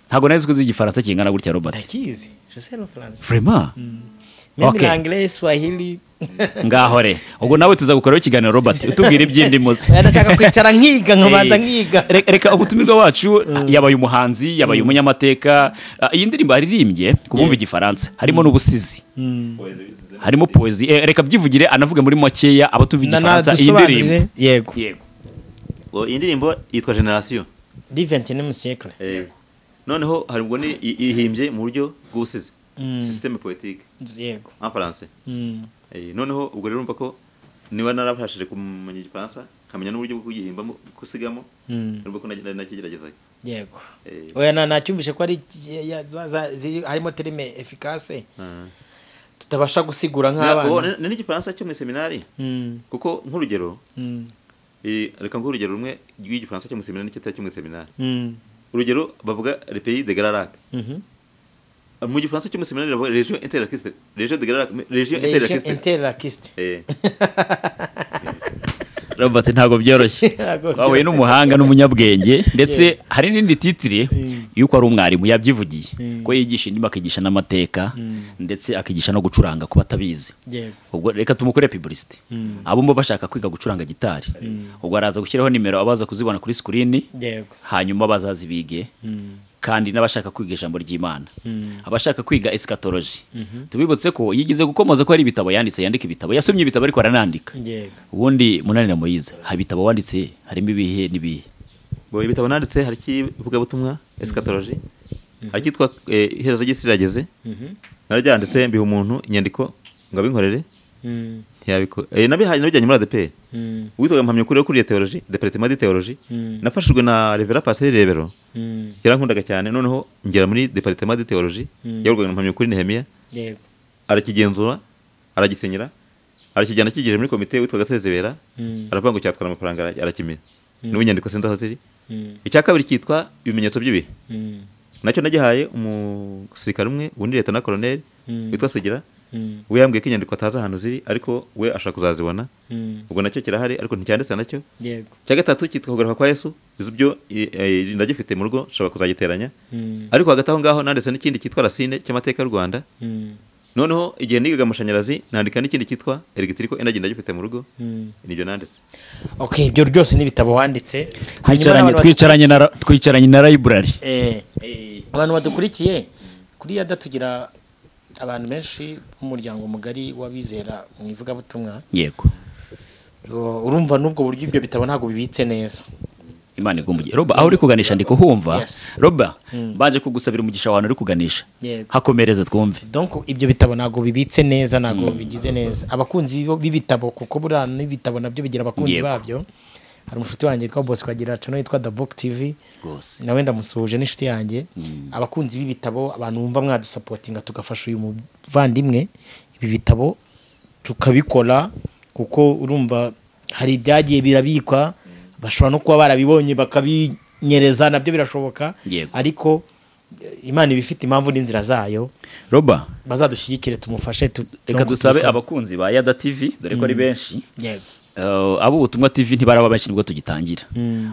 ntabwo nari ko igifaransa kingana gutya robert ndakizi je sais le français vraiment même Okay. l'anglais swahili ngaho re ubwo nawe tuzagukoraho ikiganiro robert utubwira iby'indimuze ndashaka kwicara nkiga nkabanza nkiga Re- reka umutumirwa wacu yabaye umuhanzi yabaye umunyamateka Ah, iyi ndirimbo yaririmbye ku bumva igifaransa harimo n'ubusizi harimo poezi Eh, reka byivugire anavuge muri makeya abo tuva igifaransa iyi ndirimbo dusobanurire yego yego ngo iyi ndirimbo yitwa generasiyo di 21 siècle noneho hari ubwo ni i- ihimbye mu buryo bw'ubusizi sisiteme politike yego en français Mm. Eh, noneho ubwo rero urumva ko niba narabashije kumenya igifaransa nkamenya n'uburyo bwo kugihimbamo gusigamo Mm. urumva ko nari nakigeragezaga yego Eh. oya na nacyumvise ko ari iki- ya- za- za- ziri- harimo terime efficace tutabasha gusigura Na- ubu nk'abana ni ni igifaransa cyo muri seminari Mm, kuko nk'urugero mm, eh, reka nguhe urugero rumwe rw'igifaransa cyo muri seminari n'icyatari cyo muri seminari mm, urugero bavuga le pays de gararac mhm. mu gifaransa cyo muri seminari bavuga region interlaciste region de gararac region Relation interlaciste interlaciste Eh, robert ntabwo byoroshye Ntabwo twahuye n'umuhanga n'umunyabwenge ndetse hari n'indi titire y'uko ari umwarimu yabyivugiye ko yigisha indimi akigisha n'amateka ndetse akigisha no gucuranga ku batabizi yego ubwo reka tumukore publicity abumva bashaka kwiga gucuranga gitari ubwo araza gushyiraho nimero abaza kuzibona kuri sikirini yego hanyuma bazazibige kandi n'abashaka kwiga ijambo ry'imana abashaka kwiga esikatoloji tubibutse ko yigeze gukomoza ko hari ibitabo yanditse yandika ibitabo yasomye ibitabo ariko aranandika yego ubundi munanira muyiza hari ibitabo wanditse harimo ibihe n'ibihe bo ibitabo nanditse hari ikivugabutumwa eschatology hari icyitwa eh, iherezo ry'isi rirageze nararyanditse mbiha umuntu inyandiko ngo abinkorere Mm, ntiyabiko eh, nabihaye nabijyanye muri ADPR mm, witwaga mpamya ukuri wo kuriye teoloji departement de teoloji Mm. nafashijwe na revera pasiteri rebero mm, yarankundaga cyane noneho ngera muri departement de teoloji yayoborwaga na mpamya ukuri nehemiya yego arakigenzura aragisinyira arakijyana akigejeje muri komite witwaga sezebera Mm. aravuga ngo cyatwara amafaranga ara- arakimira n'ubu inyandiko sinzi aho ziri Mm, icya kabiri cyitwa ibimenyetso by'ibihe mm, nacyo nagihaye umusirikare umwe ubundi leta na koroneri Mm. witwa sugira mm, we yambwiye ko inyandiko atazi ahantu ziri ariko we ashaka kuzazibona mm, ubwo nacyo kirahari ariko nticyanditse nacyo yego icya gatatu cyitwa kugaruka kwa yesu izo byo i- i- ndagifite mu rugo nshobora kuzagiteranya Mm, ariko hagati aho ngaho nanditse n'ikindi cyitwa rasine cy'amateka y'u rwanda mm, noneho igihe nigaga amashanyarazi nandika n'ikindi cyitwa elegitirico energy ndagifite mu rugo mm. nibyo nanditse okay ibyo ryose n'ibitabo wanditse Hanyuma twicaranye n'abantu twicaranye na ra- twicaranye na library Eh, abantu badukurikiye kuri yada tugira abantu benshi b'umuryango mugari w'abizera mu ivugabutumwa yego Ro- urumva n'ubwo buryo ibyo bitabo ntabwo bibitse neza imana igumugiye roba aho uri kuganisha ndi kuhumva Yes. roba baje kugusabira umugisha wawe uri kuganisha Yego. hakomereze twumve donc ibyo bitabo ntabwo bibitse neza ntabwo bigize neza abakunzi b'ibo- b'ibitabo kuko buriya n'ibitabo nabyo bigira abakunzi Yego. babyo hari umushuti wanjye witwa bosco agira channel yitwa the book tv rwose nawe ndamusuhuje n'inshuti yanjye abakunzi b'ibitabo abantu bumva mwadusapotinga tugafasha uyu muvandimwe ibi bitabo tukabikora kuko urumva hari ibyagiye birabikwa bashobora no kuba barabibonye bakabinyereza nabyo birashoboka Yego. ariko eh, imana iba ifite impamvu n'inzira zayo roba bazadushyigikire tumufashe tu- reka dusabe abakunzi ba yada tv dore ko ari benshi yego Uh, abo ubutumwa tv ntibaraba benshi nibwo tugitangira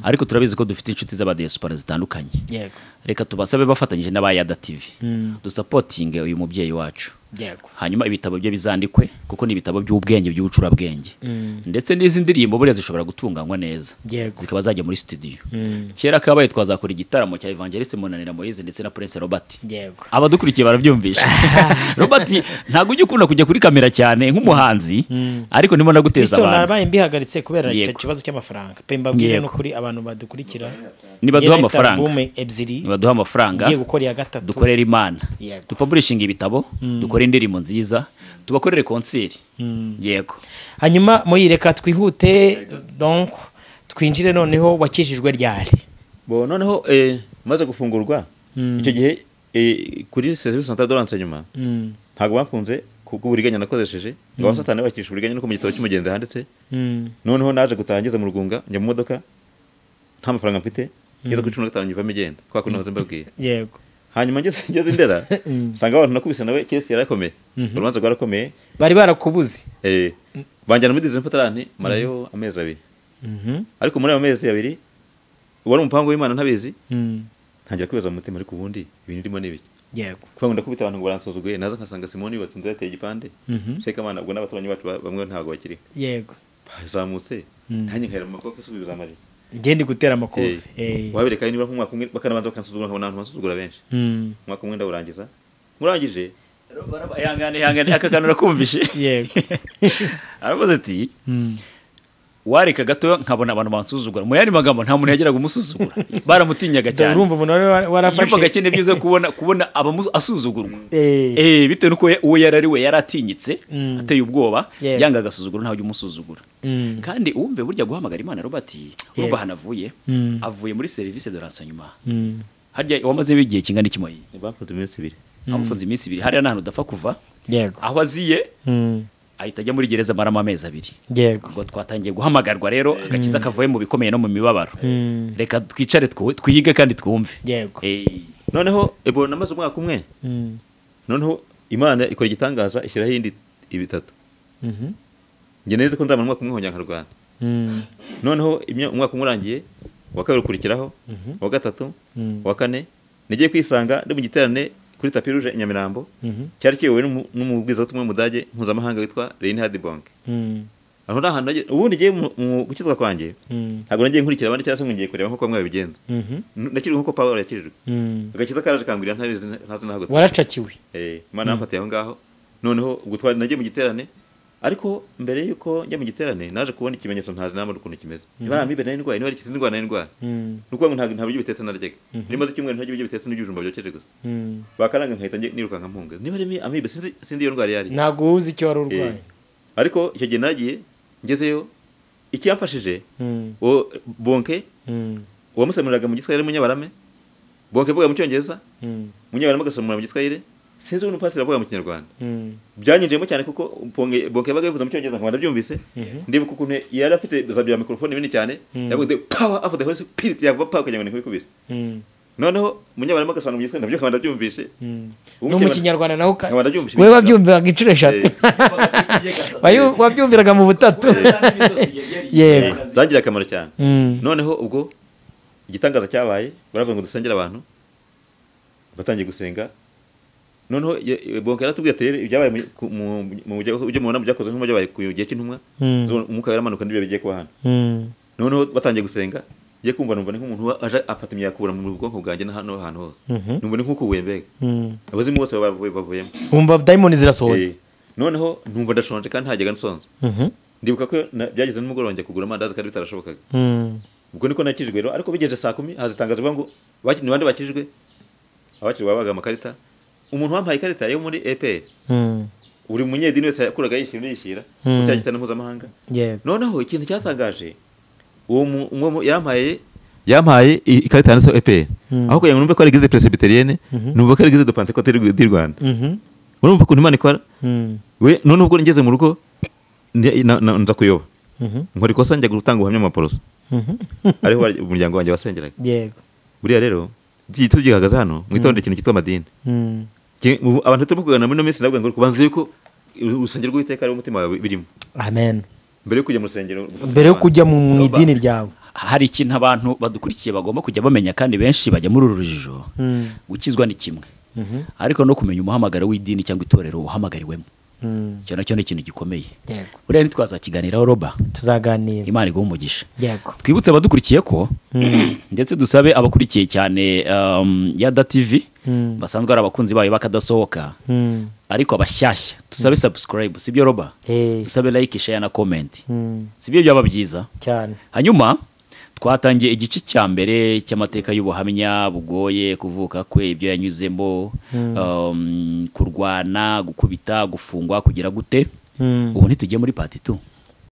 ariko turabizi ko dufite inshuti z'abadiyesipora zitandukanye yego reka tubasabe bafatanyije n'aba yada tv dusapotinge uyu mubyeyi wacu yego hanyuma ibitabo byo bizandikwe kuko ni ibitabo by'ubwenge by'ubucurabwenge ndetse n'izi ndirimbo buriya zishobora gutunganywa neza Yego. zikaba zajya muri studio kera kabaye twazakora igitaramo cya evangeliste munanira moise ndetse na prince robert yego abadukurikiye barabyumvisha robert ntabwo ujya ukunda kujya kuri kamera cyane nk'umuhanzi ariko ndimo ndaguteza bityo abantu nabaye mbihagaritse kubera icyo Yego. kibazo cy'amafaranga pe mbabwize Yego. n'ukuri abantu badukurikira Nibaduha Yari afite amafaranga. alubumu ebyiri baduha amafaranga ngiye gukora iya gatatu dukorere imana Yego. dupaburishinga ibitabo dukore indirimbo nziza tubakorere konseri yego hanyuma muyireka twihute donc twinjire noneho wakijijwe ryari bo noneho eh, maze gufungurwa icyo gihe eh, kuri serivisi santa doranse nyuma ntabwo bafunze kubw'uburiganya nakoresheje ngo abasatani bakisha uburiganya no ku gitabo cy'umugenzi handitse noneho naje gutaha ngeze mu rugunga njya mu modoka nta mafaranga mfite ngeze kuri cumi na gatanu nyivamo igenda kubera ko nahoze mbabwiye yego hanyuma ngeze ngeze ndera nsanga abantu nakubise nawe kesi yarakomeye urubanza rwarakomeye bari barakubuze eh, banjyana muri dizi mfatarani marayo amezi abiri ariko muri ayo mezi abiri uwari umupangu w'imana ntabizi ntangira kwibaza mu mutima ariko ubundi ibintu irimo ni ibiki yego kuba ngo ndakubita abantu ngo baransuzuguye naza nkasanga simoni yubatse inzu yateye igipande sekamana ubwo n'abaturanyi bacu ba- bamwe ntabwo bakiriho yego bazamutse nanjye nkahera mu maboko asubiza amarira ngende gutera amakofi Eh. wabereka nibura nk'umwaka umwe bakanabanza bakansuzugura nkabona abantu bansuzugura benshi Mm. umwaka umwe ndawurangiriza murangije ihangane ihangane aka kantu urakumvishe yego aravuze ati wareka gato nkabona abantu bansuzugura mu yandi magambo nta muntu yageraga umusuzugura baramutinyaga Dore cyane urumva umuntu wari warafashe yumvaga akeneye byiza kubona kubona abamu- asuzugurwa Eh. Eh, bitewe n'uko we- uwo yari ari we yari atinyitse ateye ubwoba Yego. yanga agasuzuguro ntawe ujya umusuzugura Mm. kandi uwumve burya guhamagara imana robert urumva ahantu avuye avuye muri serivisi doransa nyuma harya wamazeho igihe kingana iki moyi bafunze iminsi ibiri amufunze iminsi ibiri hariya nta hantu udapfa kuva yego aho aziye Mm. ahita ajya muri gereza amaramo amezi abiri yego ubwo twatangiye guhamagarwa rero agakiza kavuye mu bikomeye no mu mibabaro reka twicare twu- twige kandi twumve yego Eh, noneho ebo namaze umwaka umwe Mm. noneho imana ikora igitangaza ishyiraho iyindi bitatu Mhm. njye neza ko nzamara umwaka umwe nkongera nkarwana Mm. noneho imya- umwaka umwe urangiye uwa kabiri ukurikiraho uwa gatatu uwa kane nagiye kwisanga ndi mu giterane kuri tapi ruje i nyamirambo cyari kiyobowe n'umu- n'umubwirizabutumwa w'umudage mpuzamahanga witwa reinhard bonke Mm. aho ni ahantu nagiye- ubundi ngiye mu- mu gukizwa kwanjye Mm. ntabwo nagiye nkurikira abandi cyangwa se ngo ngiye kureba nk'uko bamwe babigenza Mhm. N- nakirijwe nk'uko pawulo yakirijwe Mm. agakiza karaje kangurira ntabizi ntazi nahagutse waracakiwe Eh, imana yamfatiye aho ngaho noneho ubwo twari nagiye mu giterane ariko mbere y'uko njya mu giterane naje kubona ikimenyetso ntazi namba n'ukuntu kimeze niba nta mibe nari ndwaye niba rikize indwara nari ndwaye Mm. ni ukuvuga ngo ntabwo nta biryo bitetse naryaga niba maze icyumweru ntarya ibiryo bitetse n'ibyo bijumba byokeje gusa Mm. bakaranga nkahita njye nirukanka mpunga niba ari mi- amibe sinzi sinzi iyo ndwara iyo ari ntabwo uzi icyo wari Eh, urwaye ariko icyo gihe nagiye ngezeyo ikiyamfashije Mm. uwo bonke Mm. uwamusemuriraga mu giswahili munyabarame bonke avuga mu cyongereza Mm. munyabarame agasemura mu giswahili sinzi ukuntu pasiteri avuga mu kinyarwanda Mm. byanyinjiyemo cyane kuko bonke bonke yabaga yavuze mu cyongereza nkaba nabyumvise ndibuka ukuntu yari afite za bya mikorofone binini cyane yavuze power of the holy spirit yavuga power kugira ngo nikubise Mm. noneho munyabarama agasobanura mu gitwe nabyo nkaba nabyumvise no mu kinyarwanda naho ka- Nkaba ndabyumvise wewe ibintu wabyumviraga inshuro eshatu Wayu- wabyumviraga mu butatu yego zangiriye akamaro cyane Mm. noneho ubwo igitangaza cyabaye baravuga ngo dusengere abantu batangiye gusenga noneho ye- ye- bonke yaratubwiye ati rero ibyabaye mu- ku- mu- mu byo mubona byakoze nk'uko byabaye ku gihe cy'intumwa Mm. zo- umwuka yaramanuka n'ibyo bigiye kuba hano Mm. noneho batangiye gusenga njye kumva numva ni nk'umuntu wa- aje afata imyakura mu bwonko bwanjye na hano hantu hose numva ni nk'ukubuye mbega Mm. abazimu bose bavuye- bavuyemo wumva dayimoni Eh, zirasohotse noneho numva ndashonje kandi ntajyaga nsonza Mhm. ndibuka ko na- byageze nimugoroba njya kugura amandazi kandi bitarashobokaga Mm. ubwo niko nakijijwe rero ariko bigejeje saa kumi haza itangazo rivuga ngo "Baki- ni bande bakijijwe abakiriwe babaga amakarita umuntu wampaye ikarita yo muri epr Mm. buri munyedini wese yakuraga yishyira yishyira Mm. mu cya gitana mpuzamahanga yego noneho ikintu cyatangaje uwo mu- uwo mu- yampaye yampaye i- ikarita yanditseho epr aho kugira ngo numve ko ari eglise presbyterienne numva ko ari eglise de pentecote du rwanda Mhm. urumva ukuntu imana ikora Mm. we noneho ubwo ngeze mu rugo ndi- na- na- nza kuyoba Mhm. nkora ikosa njya gutanga ubuhamya mu maporoso Mhm. ariho barya- umuryango wanjye wasengeraga yego buriya rero byitwa gihagaze hano mwitondere ikintu cyitwa amadini Mm. Ki- ubu abantu turimo kuganira muri ino minsi ndavuga ngo kubanza yuko urusengero rw'iteka ariwo umutima wawe birimo amen mbere yo kujya mu rusengero ufate mbere yo Imana. kujya mu mu idini ryawe hari ikintu abantu badukurikiye bagomba kujya bamenya kandi benshi bajya muri uru rujijo gukizwa ni kimwe ariko no kumenya umuhamagaro w'idini cyangwa itorero uhamagariwemo icyo nacyo ni ikintu gikomeye yego buriya ntitwazakiganiraho roba tuzaganira imana iguha umugisha yego twibutse abadukurikiye ko ndetse dusabe abakurikiye cyane um, yada tv basanzwe ari abakunzi bayo bakadasohoka Mm. ariko abashyashya tusabe subscribe sibyo roba Eh, dusabe like share na comment mm, sibyo byaba byiza cyane hanyuma twatangiye igice cya mbere cy'amateka y'ubuhamya bugoye kuvuka kwe ibyo yanyuzemo um, kurwana gukubita gufungwa kugira gute Mm. ubu ntitujye muri pati tu